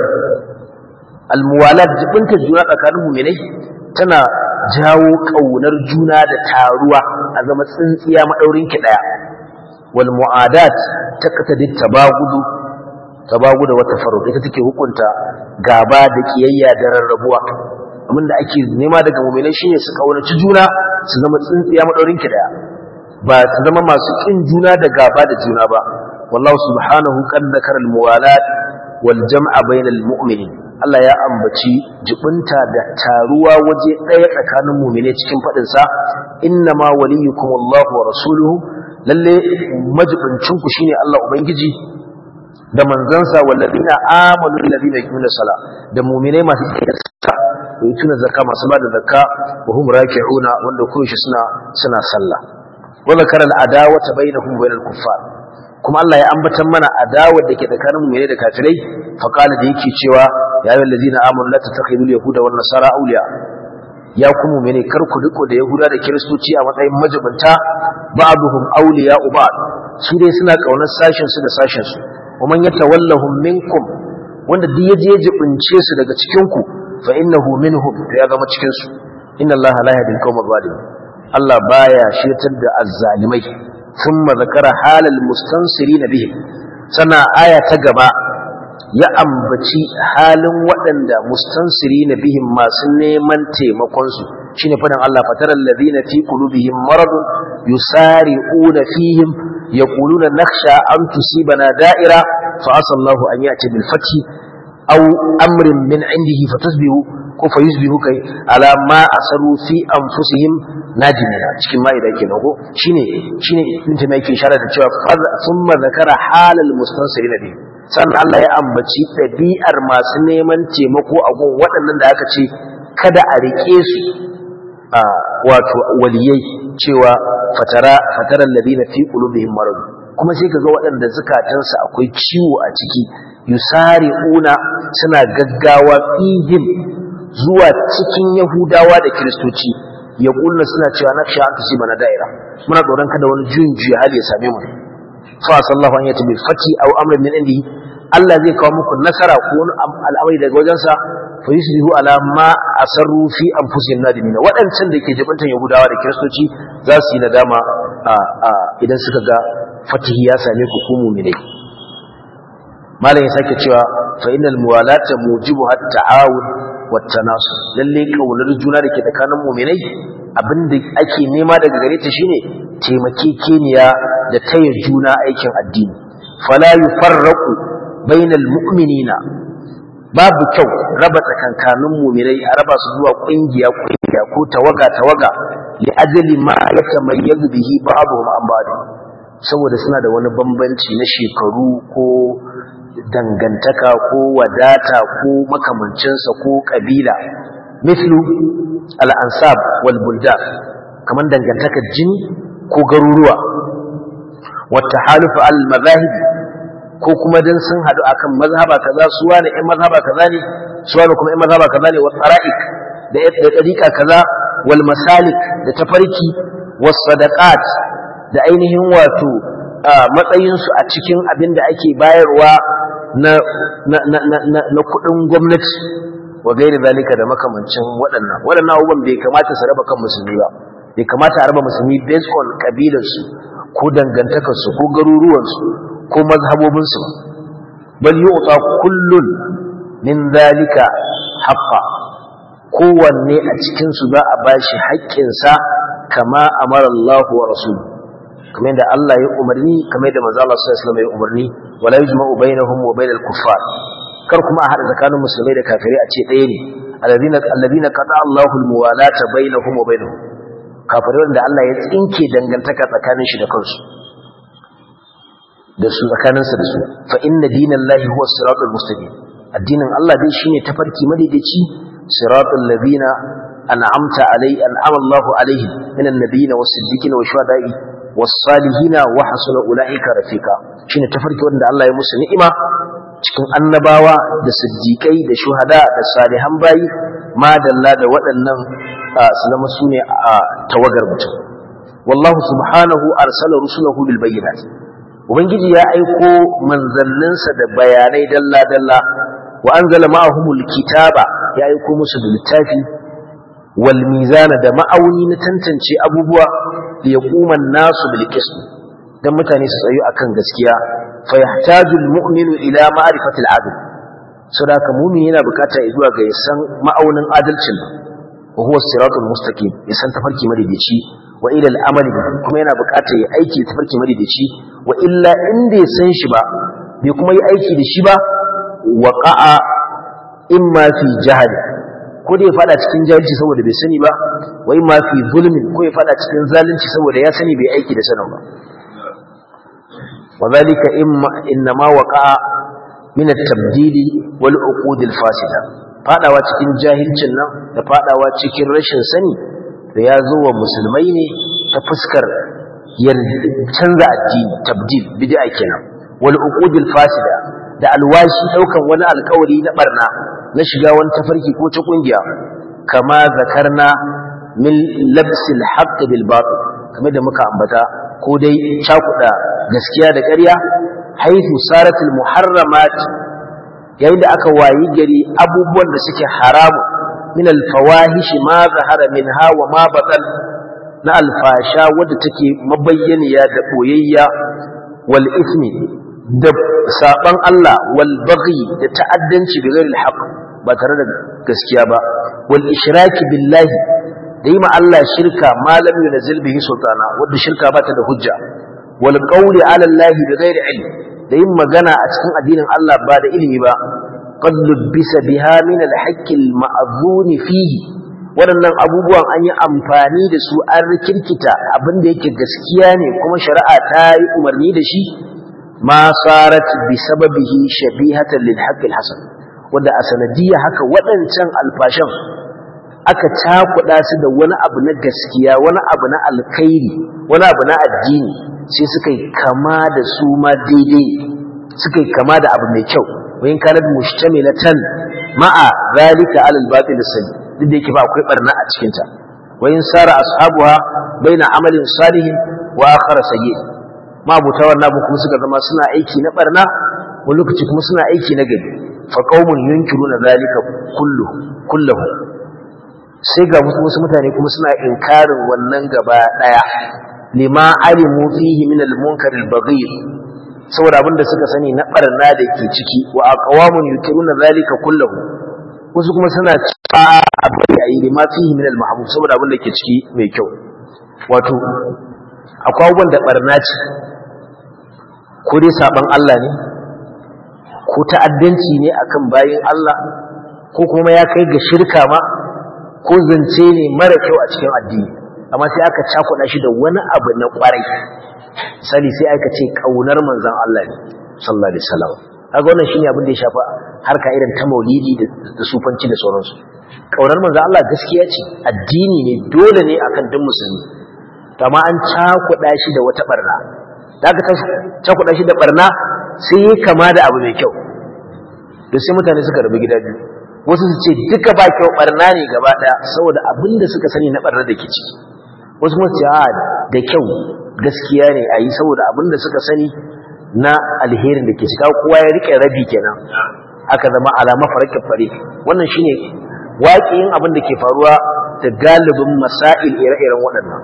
al muwalat jibinta juna tsakanin mu'minai tana jawo kaunar juna da taruwa a zama tsintsiya madaurin ki daya wal mu'adat taqtadi tabagudu tabagudu wa tafarruq ita take hukunta gaba da kiyayya da rarrabuwa abinda ake nema daga mu'minai shine su kaunaci juna su zama tsintsiya madaurin ki daya ba su zama masu kin juna da gaba da juna ba wallahu subhanahu qad dhakara al muwalat wal jam'a bainal mu'minin Allah ya ambaci jibinta da taruwa waje ɗaya tsakanin mumine cikin faɗinsa inna ma waliyukum Allah wa rasuluhu lalle majibincinku shine Allah ubangiji da manzansa walladina amanu alladina yuqimuna sala da mumine masu tsaya da yutuna zakka masu bada zakka wa hum raki'una wanda koyaushe suna suna sallah wa zakara al-adawata bainahum wa bainal kuffar kuma Allah ya ambatan mana adawar da ke tsakanin mu'mini da kafirai fa qala da yake cewa ya ayyuhal ladina amanu la tattakhidul yahuda wan nasara awliya ya ku mu'mini kar ku riko da yahuda da kiristoci a matsayin majibanta ba'duhum awliya ba'd su dai suna kaunar sashin su da sashin su wa man yatawallahum minkum wanda duk yaje ya jibince su daga cikin ku fa innahu minhum to ya zama cikin su inna allaha la yahdi al-qawma adh Allah baya shirtar da azzalimai ثم ذكر حال المستنصرين بهم سنة آية تقبع ya ambaci halin waɗanda mustansirina bihim masu neman taimakonsu shine faɗin Allah fataral ladina fi qulubihim maradun yusari'una fihim yaquluna nakhsha an tusibana da'ira fa asallahu an ya'ti bil fathi aw amrin min indihi fatasbihu ko fa yusbihu kai ala ma asaru fi anfusihim najimina cikin ma'ida kenan ko shine shine ibn taymiya yake isharar da cewa thumma zakara halal mustansirina bihim sannan Allah ya ambaci ɗabi'ar masu neman taimako a gun waɗannan da aka ce kada a riƙe su a wato waliyai cewa fatara fataran ladina fi qulubihim marad kuma sai kaga waɗanda zukatansu akwai ciwo a ciki yusari'una suna gaggawa fihim zuwa cikin yahudawa da kiristoci ya kulna suna cewa naksha an tusiba na da'ira muna tsoron kada wani juyin juya hali ya same mu fa sallahu an yati bil fati aw amrin min indihi Allah zai kawo muku nasara ko wani al'amari daga wajensa fa yusbihu ala ma asarru fi anfusihim nadimina wadancan da ke jibantan yahudawa da kiristoci za su yi nadama idan suka ga fatihi ya same ku ku mu'minai malam ya sake cewa fa innal muwalata mujibu hat ta'awun wat tanasur lalle kaunar juna da ke tsakanin mu'minai abinda ake nema daga gare ta shine taimakekeniya da taya juna aikin addini fala yufarraqu bainal mu'minina babu kyau raba tsakankanin mu'minai a raba su zuwa kungiya kungiya ko tawaga tawaga li ajli ma yatamayyazu bihi ba'dhum an ba'd saboda suna da wani bambanci na shekaru ko dangantaka ko wadata ko makamancinsa ko kabila mislu al-ansab wal buldan kaman dangantakar jini ko garuruwa wata halufa al-mazahib ko kuma dan sun hadu akan mazhaba kaza su wani ɗan mazhaba kaza ne su wani kuma ɗan mazhaba kaza ne wa tsara'ik da da tariqa kaza wal masalik da tafarki was sadaqat da ainihin wato matsayin su a cikin abin da ake bayarwa na na na na, na kudin gwamnati wa gairi zalika da makamancin waɗannan waɗannan abubuwan bai kamata su raba kan musulmi ba bai kamata a raba musulmi based on kabilarsu ko dangantakarsu ko garuruwansu ko mazhabobinsu bal yu'ta kullun min zalika haqqa kowanne a cikin su za a bashi haƙƙinsa kama amara Allah wa rasuluhu kamar yadda Allah ya umarni kamar yadda manzo Allah sallallahu alaihi wasallam ya umarni wala yujma'u bainahum wa bainal kuffar kar kuma a hada tsakanin musulmai da kafirai a ce ɗaya ne alladhina alladhina qata Allahu almuwalata bainahum wa bainahum kafirai da Allah ya tsinke dangantaka tsakanin shi da kansu da su tsakaninsa da su fa inna dinallahi huwa siratul mustaqim addinin Allah dai shine tafarki madaidaici siratul ladina an'amta alai an'ama Allahu alaihim minan nabiyina was-siddiqina wash-shuhada'i was-salihina wa hasuna ulaika rafiqa shine tafarki wanda Allah ya musu ni'ima cikin annabawa da siddiqai da shuhada da salihan bayi madalla da waɗannan su zama su ne a tawagar mutum wallahu subhanahu arsala rusulahu bil bayyinat ubangiji ya aiko manzanninsa da bayanai dalla dalla wa anzala ma'ahumul kitaba ya aiko musu da littafi wal mizana da ma'auni na tantance abubuwa li yaquma an-nasu bil qism dan mutane su tsayu akan gaskiya fa yahtaju al-mu'minu ila ma'rifati al-'adl saboda mu'min yana bukata zuwa ga yasan ma'aunin adalcin wa huwa siratul mustaqim yasan tafarki madaidaici wa ila al-amali kuma yana bukata ya aiki tafarki madaidaici wa illa inda ya san shi ba bai kuma yi aiki da shi ba waqa'a imma fi jahali ko da ya fada cikin jahilci saboda bai sani ba wa imma fi zulmin ko ya fada cikin zalunci saboda ya sani bai aiki da sanin ba wa zalika imma innama waqa'a min at-tabdil wal uqud al-fasida fadawa cikin jahilcin nan da fadawa cikin rashin sani da ya zo wa musulmai ne ta fuskar canza addini tabdil bid'a kenan wal uqud al-fasida da alwashi daukan wani alkawari na barna na shiga wani tafarki ko ta kungiya kama zakarna min labsil haqq bil batil kamar da muka ambata ko dai cakuda gaskiya da ƙarya haythu saratul muharramat yayin da aka wayi gari abubuwan da suke haramu min al fawahish ma zahara minha wa ma batal na alfasha wadda take mabayyaniya da boyayya wal ismi da saban Allah wal baghi da ta'addanci bi ghairi al ba tare da gaskiya ba wal ishraki billahi da yi ma Allah shirka malam yunzil bihi sultana wanda shirka ba ta da hujja wal qawli ala Allah bi ghairi ilm da yin magana a cikin addinin Allah ba da ilimi ba qad lubbisa biha min al haqq al ma'zun fihi waɗannan abubuwan an yi amfani da su an rikirkita abin da yake gaskiya ne kuma shari'a ta yi umarni da shi ma sarat bi sababihi shabihatan lil haqq al hasan wanda a sanadiyya haka waɗancan alfashan aka cakuɗa su da wani abu na gaskiya wani abu na alkhairi wani abu na addini sai suka yi kama da su ma daidai suka yi kama da abu mai kyau wayin kanat mustamilatan ma'a zalika alal batil sani duk da yake ba akwai barna a cikin ta wayin sara ashabuha baina amalin salihin wa akhar sayyi ma buta wannan abu kuma suka zama suna aiki na barna wani lokaci kuma suna aiki na gari fa qaumun yunkiruna zalika kullu kullahu sai ga wasu mutane kuma suna inkarin wannan gaba daya lima alimu fihi min al-munkar al-baghir saboda abinda suka sani na barna da ke ciki wa aqwamun yunkiruna zalika kullahu wasu kuma suna cewa abai ayi lima fihi min al-mahbub saboda abinda ke ciki mai kyau wato akwai abubuwan da barna ce ko dai saban Allah ne ko ta'addanci ne akan bayin Allah ko kuma ya kai ga shirka ma ko zance ne mara kyau a cikin addini amma sai aka cakuɗa shi da wani abu na ƙwarai sani sai aka ce ƙaunar manzon Allah ne sallallahu alaihi wasallam kaga wannan shine abin da ya shafa harka irin ta maulidi da sufanci da sauransu ƙaunar manzon Allah gaskiya ce addini ne dole ne akan duk musulmi to amma an cakuɗa shi da wata barna da aka cakuɗa shi da barna sai ya kama da abu mai kyau da sai mutane suka rabu gida biyu wasu su ce duka ba kyau barna ne gaba daya saboda abin da suka sani na barna da ke ciki wasu kuma ce a da kyau gaskiya ne a yi saboda abin da suka sani na alherin da ke cika kowa ya rike rabi kenan aka zama alama farakin fare wannan shine waƙiyin abin da ke faruwa da galibin masail ire-iren waɗannan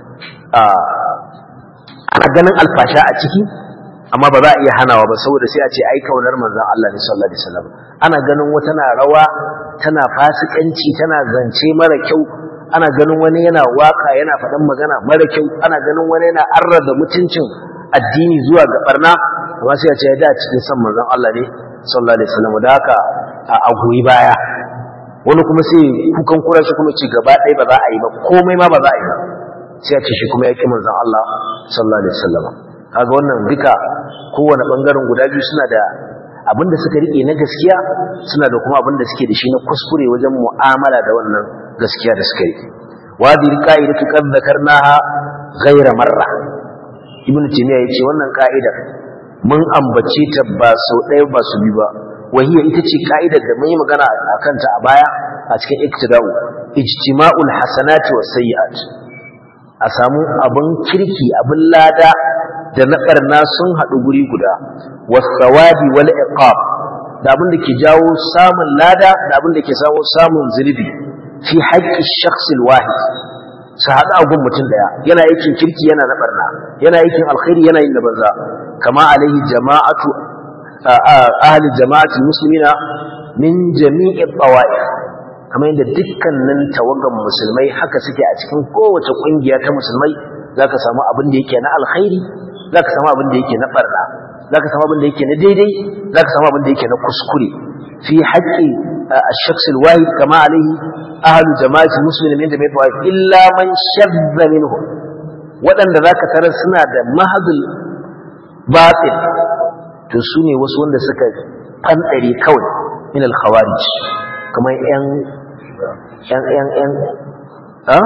ana ganin alfasha a ciki amma ba za a iya hanawa ba saboda sai a ce ai kaunar manzon Allah ne sallallahu alaihi wasallam ana ganin wata na rawa tana fasikanci tana zance mara kyau ana ganin wani yana waka yana faɗan magana mara kyau ana ganin wani yana arraza mutuncin addini zuwa ga barna amma sai a ce da cikin san manzon Allah ne sallallahu alaihi wasallam da haka a goyi baya wani kuma sai kukan kura shi kuma ce gaba ɗaya ba za a yi ba komai ma ba za a yi ba sai a ce shi kuma ya ƙi manzon Allah sallallahu alaihi wasallam kaga wannan duka kowane bangaren guda biyu suna da abin da suka rike na gaskiya suna da kuma abin da suke da shi na kuskure wajen mu'amala da wannan gaskiya da suka rike wadi qa'idatu qad dhakarnaha ghayra marra ibnu taymiya yace wannan ka'ida mun ambace ta ba sau ɗaya ba su bi ba wahiya ita ce ka'idar da mun yi magana akan ta a baya a cikin iktida'u ijtima'ul hasanati was sayyi'at a samu abin kirki abin lada da na barna sun haɗu guri guda was thawabi wal iqab da abin da ke jawo samun lada da abin da ke jawo samun zunubi fi haqqi shakhsil wahid su haɗu a gun mutum ɗaya yana aikin kirki yana na barna yana aikin alkhairi yana yin na banza kama alaihi jama'atu ahli jama'atul muslimina min jami'i tawa'if kamar yadda dukkanin tawagan musulmai haka suke a cikin kowace kungiya ta musulmai zaka samu abin da yake na alkhairi zaka samu abin da yake na barna zaka samu abin da yake na daidai zaka samu abin da yake na kuskure fi haqqi ash-shakhs al-wahid kama alayhi ahlu jama'ati muslimin min jami'i tawa'if illa man shadda minhum waɗanda zaka tarar suna da mahadul batil to su ne wasu wanda suka fanɗare kawai min al-khawarij kamar yan yan yan yan ha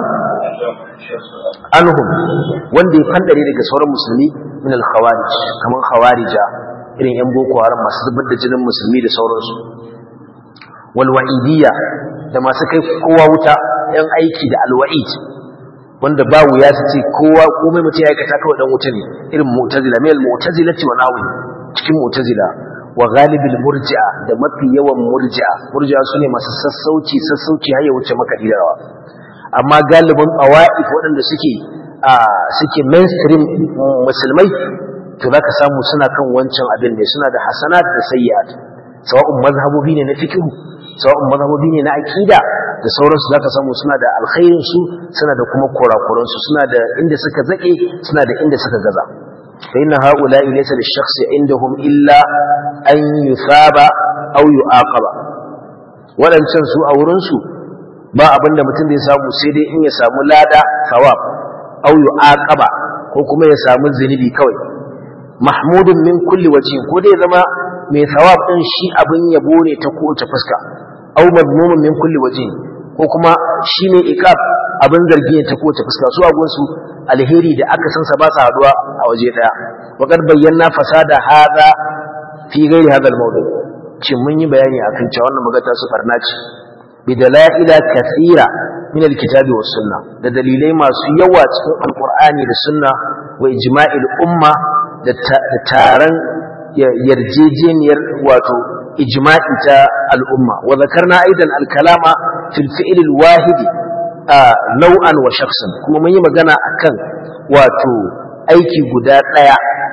anhum wanda ya fanɗare daga sauran musulmi min al-khawarij kamar khawarija irin yan boko haram masu zubar da jinin musulmi da sauransu wal wa'idiyya da masu kai kowa wuta yan aiki da al-wa'id wanda ba wuya su ce kowa komai mutum ya aikata kawai dan wuta ne irin mu'tazila mai al-mu'tazilati wa nawi cikin mu'tazila wa galibil murji'a da mafi yawan murji'a murji'a sune masu sassauci sassauci har ya wuce makaɗi da rawa amma galibin awa'if waɗanda suke a suke mainstream musulmai to zaka samu suna kan wancan abin ne suna da hasanat da sayyi'at sawa'un mazhabobi ne na fiqh sawa'un mazhabobi ne na aqida da sauransu zaka samu suna da alkhairin su suna da kuma kurakuran su suna da inda suka zake suna da inda suka gaza فإن هؤلاء ليس للشخص عندهم إلا أن يثاب أو يعاقب ولن تنسوا أو رنسوا ba abin da mutum zai samu sai dai in ya samu lada thawab aw yu'aqaba ko kuma ya samu zunubi kawai mahmudun min kulli wajhin ko dai zama mai thawab din shi abin yabo ne ta kowace fuska aw madmumun min kulli wajhin ko kuma shi ne iqab abin zargi ne ta kowace fuska su a gunsu alheri da aka san sa ba sa haduwa a waje daya wa kad bayyana fasada hada fi ghairi hadha al-mawdu ce mun yi bayani akan cewa wannan magata su farna ce bi dalaila kathira min al-kitabi was sunna da dalilai masu yawa cikin alqur'ani da sunna wa ijma'il umma da taron yarjejeniyar wato ijma'i ta al'umma wa zakarna aidan al-kalama fil fi'l al-wahidi nau'an wa shakhsan kuma mun yi magana akan wato aiki guda daya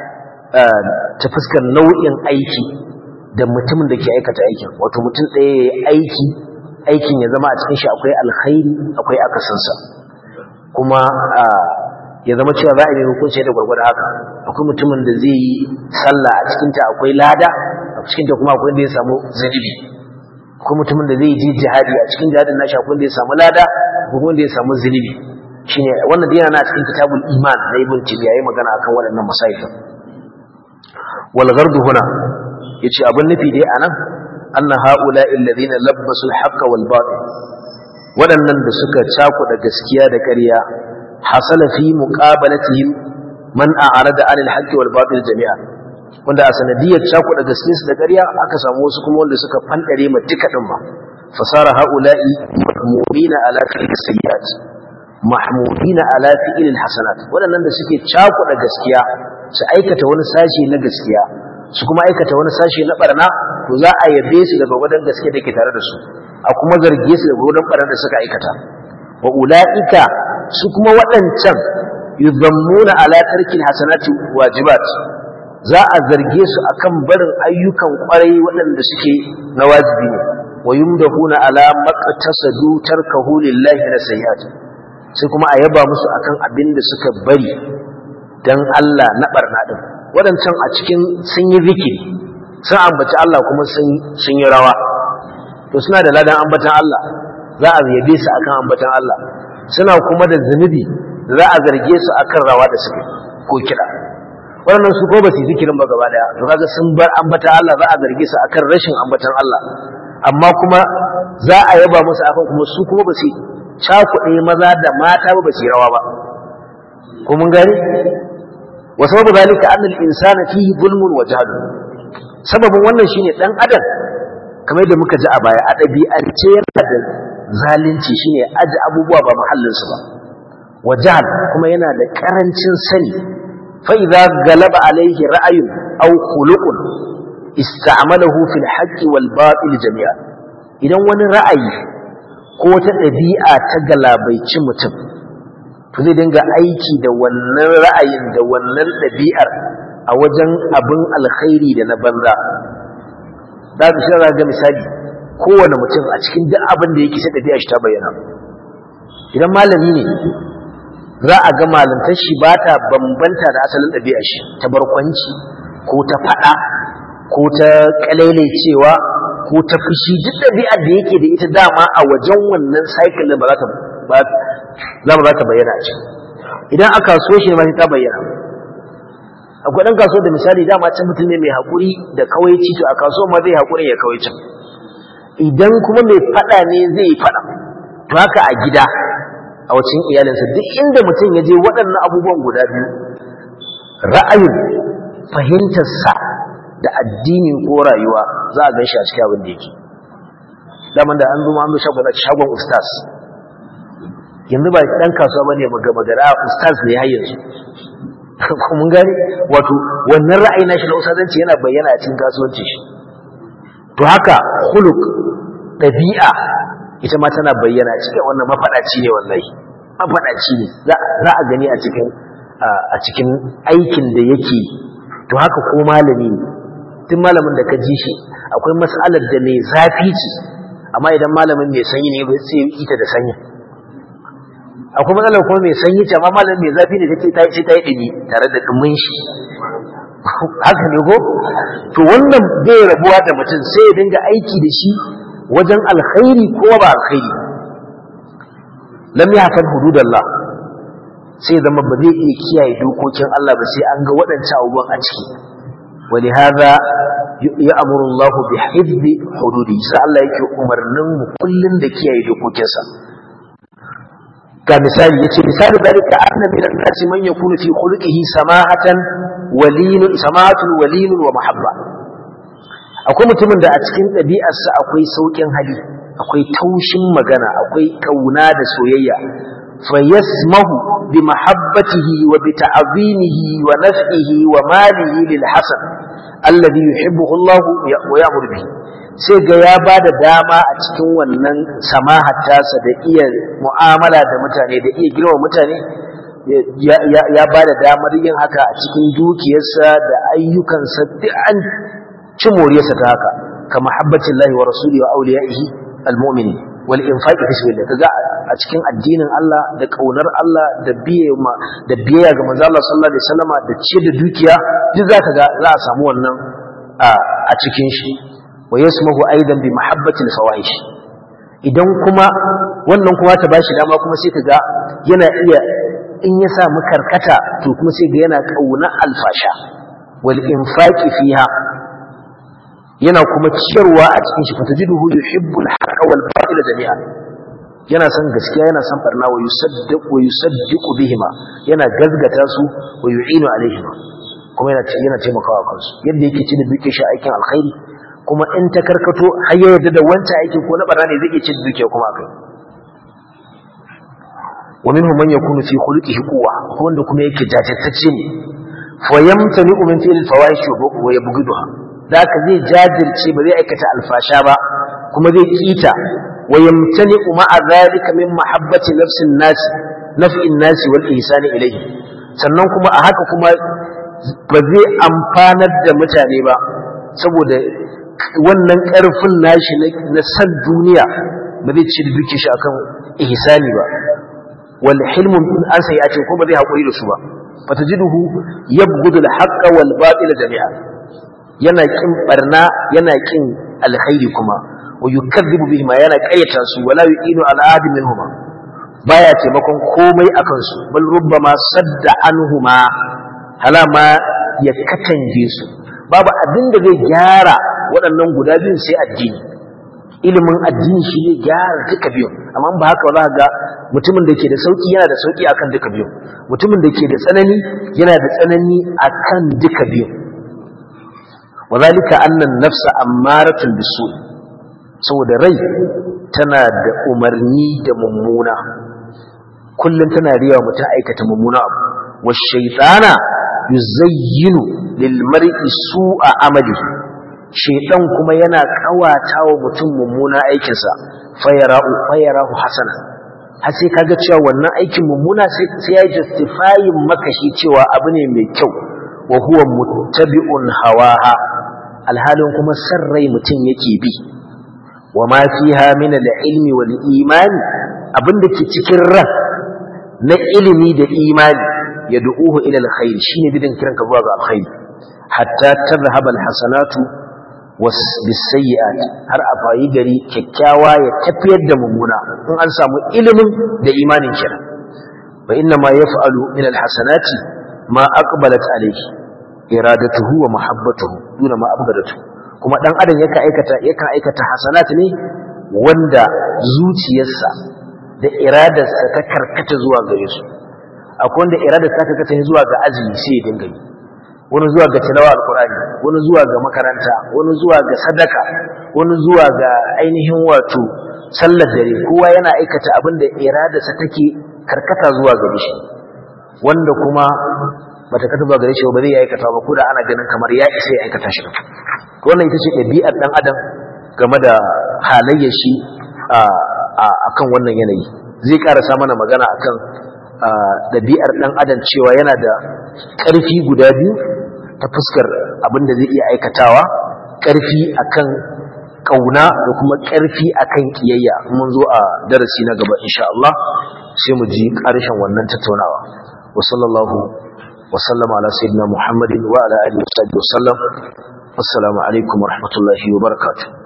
ta fuskar nau'in aiki da mutumin da ke aikata aikin wato mutum ɗaya ya yi aiki aikin ya zama a cikin shi akwai alkhairi akwai akasinsa kuma ya zama cewa za a yi hukunci da gwargwada haka akwai mutumin da zai yi sallah a cikinta akwai lada a cikinta kuma akwai da ya samu zanibi akwai mutumin da zai je jihadi a cikin jihadin nashi akwai da ya samu lada akwai da ya samu zanibi shine wannan da yana cikin kitabul iman na ibn tibiya yayi magana akan waɗannan masail wal ghardu huna yace abin nufi dai anan anna haula alladhina labbasu al-haqq wal batil waɗannan da suka cakuɗa gaskiya da ƙarya hasala fi muqabalatihim man a'rada 'anil haqq wal batil jami'a wanda a sanadiyar cakuɗa gaskiyarsu da ƙarya aka samu wasu kuma wanda suka fandare ma duka din ma fasara haula'i mahmudina ala fi'l sayyi'at mahmudina ala fi'l hasanat waɗannan da suke cakuɗa gaskiya su aikata wani sashi na gaskiya su kuma aikata wani sashi na barna to za a yabe su daga wadan gaske da ke tare da su a kuma zarge su daga wadan barna da suka aikata wa ulaika su kuma waɗancan yuzammuna ala tarkil hasanati wajibat za a zarge su akan barin ayyukan kwarai waɗanda suke na wajibi ne wa yumdahuna ala maqtasadu tarkahu lillahi na sayyi'at sai kuma a yaba musu akan abin da suka bari dan Allah na barna din waɗancan a cikin sun yi zikiri sun ambaci Allah kuma sun yi rawa to suna da ladan ambatan Allah za a yabe su akan ambatan Allah suna kuma da zunubi za a zarge su akan rawa da suke ko kiɗa waɗannan su ko ba su yi zikirin ba gaba daya to kaga sun bar ambatan Allah za a zarge su akan rashin ambatan Allah amma kuma za a yaba musu akan kuma su kuma ba su cakuɗe maza da mata ba ba su yi rawa ba ko mun gani وسبب ذلك أن الإنسان فيه ظلم وجهل سبب wannan shine dan adam kamar yadda muka ji a baya adabi an ce yana da zalunci shine aji abubuwa ba mahallinsu ba wajahal kuma yana da karancin sani fa idza galaba alaihi ra'ayun aw khuluqun ista'malahu fil haqqi wal batil jami'a idan wani ra'ayi ko wata dabi'a ta galabaici mutum to zai dinga aiki da wannan ra'ayin da wannan dabi'ar a wajen abin alkhairi da na banza da su shi ga misali kowane mutum a cikin duk abin da yake sai ɗabi'a shi ta bayyana idan malami ne za a ga malantar shi ba ta bambanta da asalin ɗabi'a shi ta barkwanci ko ta faɗa ko ta cewa ko ta fushi duk ɗabi'ar da yake da ita dama a wajen wannan cycle ba za ta ba za ta bayyana a ciki idan aka so shi ma sai ta bayyana akwai ɗan kaso da misali dama can mutum ne mai haƙuri da kawaici to a kaso ma zai haƙuri ya kawaicin idan kuma mai faɗa ne zai yi faɗa to haka a gida a wacin iyalinsa duk inda mutum ya je waɗannan abubuwan guda biyu ra'ayin fahimtarsa da addini ko rayuwa za a gan shi a cikin abin da yake daman da an zo an zo shagon shagon ustaz yanzu ba ɗan kasuwa ba ne magana ustaz ne har yanzu mun gani wato wannan ra'ayi na shi na ustazanci yana bayyana a cikin kasuwanci shi to haka huluk ɗabi'a ita ma tana bayyana cikin wannan mafaɗaci ne wallahi mafaɗaci ne za a gani a cikin a cikin aikin da yake to haka ko malami ne tun malamin da ka ji shi akwai mas'alar da mai zafi ce amma idan malamin mai sanyi ne sai ya ita da sanyi akwai matsalar kuma mai sanyi ce amma malamin mai zafi ne take sai ta yi ɗumi tare da ɗumin shi haka ne ko to wannan bai rabuwa da mutum sai ya dinga aiki da shi wajen alkhairi ko ba alkhairi lam yahfal hududallah sai zama ba zai iya kiyaye dokokin Allah ba sai an ga waɗancan abubuwan a ciki ولهذا يأمر الله بحفظ حدوده sai Allah yake umarnin mu kullun da kiyaye dokokinsa ga misali yace misali dalika anna min an-nas man yakunu fi khuluqihi samahatan walin samahatun walin wa mahabba akwai mutumin da a cikin ɗabi'arsa akwai saukin hali akwai taushin magana akwai kauna da soyayya فيسمه بمحبته وبتعظيمه ونفعه وماله للحسن الذي يحبه الله ويأمر به sai ga ya ba da dama a cikin wannan samahar tasa da iya mu'amala da mutane da iya girma mutane ya ba da damar yin haka a cikin dukiyarsa da ayyukansa duk an ci moriyarsa ta haka ka mahabbacin lahi wa rasuli wa auliya'ihi al-mu'minin wal infaqi fi sabilillah kaga a cikin addinin Allah da kaunar Allah da biye ma da biyayya ga manzo Allah sallallahu alaihi wasallama da ce da dukiya duk zaka ga za a samu wannan a cikin shi wa yasmahu aidan bi mahabbati al fawahish idan kuma wannan kuma ta bashi dama kuma sai kaga yana iya in ya samu karkata to kuma sai ga yana kauna alfasha wal infaqi fiha yana kuma ciyarwa a cikin shi fatajiduhu yuhibbul haqqa wal batila jami'a yana son gaskiya yana son barna wa yusaddiqu wa yusaddiqu bihima yana gazgata su wa yu'inu alaihima kuma yana yana taimakawa kansu yadda yake ci da duke shi aikin alkhairi kuma in ta karkato har ya yarda da wancan aikin ko na barna ne zai iya ci da duke kuma akai wa minhum man yakunu fi khuluqihi quwwa wanda kuma yake jajirtacce ne fa yamtani min fi'l al-fawahish wa yabghiduha da ka zai jajirce ba zai aikata alfasha ba kuma zai kita wa yamtani ma'a zalika min mahabbati nafsin nas naf'in nas wal ihsan ilayhi sannan kuma a haka kuma ba zai amfanar da mutane ba saboda wannan karfin nashi na san duniya ba zai ci duke shi akan ihsani ba wal hilmu an sai ya ce ko ba zai hakuri da su ba fatajiduhu yabghudu al haqqa wal batila jami'a yana kin barna yana kin alkhairi kuma wa yukazzibu bihima yana kayyata su wala yu'inu ala ahadin minhuma baya taimakon komai akan su bal rubbama sadda anhuma halama ya katange su babu abin da zai gyara waɗannan guda biyun sai addini ilimin addini shi ne gyara duka biyun amma ba haka za ga mutumin da ke da sauki yana da sauki akan duka biyun mutumin da ke da tsanani yana da tsanani akan duka biyun وذلك أن النفس أمارة بالسوء saboda rai tana da umarni da mummuna kullum tana riya mutum aikata mummuna abu wa shaytana yuzayyinu lil mar'i su'a amali shaytan kuma yana kawata wa mutum mummuna aikinsa fayara'u fayarahu hasana har sai kaga cewa wannan aikin mummuna sai ya justifying maka shi cewa abu ne mai kyau wa huwa muttabi'un hawaha alhalin kuma san rai mutum yake bi wa ma fiha min al-ilmi wal iman abinda ke cikin ran na ilimi da imani ya du'uhu ila al-khair shine bidin kiranka zuwa ga alkhair hatta tadhhab al-hasanatu was bisayyi'at har a fayi gari kyakkyawa ya tafiyar da mummuna in an samu ilimin da imanin kira fa inna ma yaf'alu min al-hasanati ma aqbalat alayhi iradatuhu wa mahabbatuhu duna ma abgadatuhu kuma dan adam yakan aikata yakan aikata hasanat ne wanda zuciyarsa da iradarsa ta karkata zuwa gare su akwai wanda iradarsa ta karkata zuwa ga azumi sai ya dinga yi wani zuwa ga tilawa alqur'ani wani zuwa ga makaranta wani zuwa ga sadaka wani zuwa ga ainihin wato sallar dare kowa yana aikata abin da iradarsa take karkata zuwa gare shi wanda kuma bata kata ba gare shi ba zai aikata ba ko da ana ganin kamar ya isa ya aikata shi wannan ita ce ɗabi'ar ɗan adam game da halayyar shi a kan wannan yanayi zai ƙarasa mana magana akan ɗabi'ar ɗan adam cewa yana da ƙarfi guda biyu ta fuskar abin da zai iya aikatawa ƙarfi akan ƙauna da kuma ƙarfi akan ƙiyayya mun zo a darasi na gaba insha Allah sai mu ji ƙarshen wannan tattaunawa wa sallallahu wa sallama ala sayyidina muhammadin wa ala alihi wa sahbihi wa sallam assalamu alaikum wa rahmatullahi wa barakatuh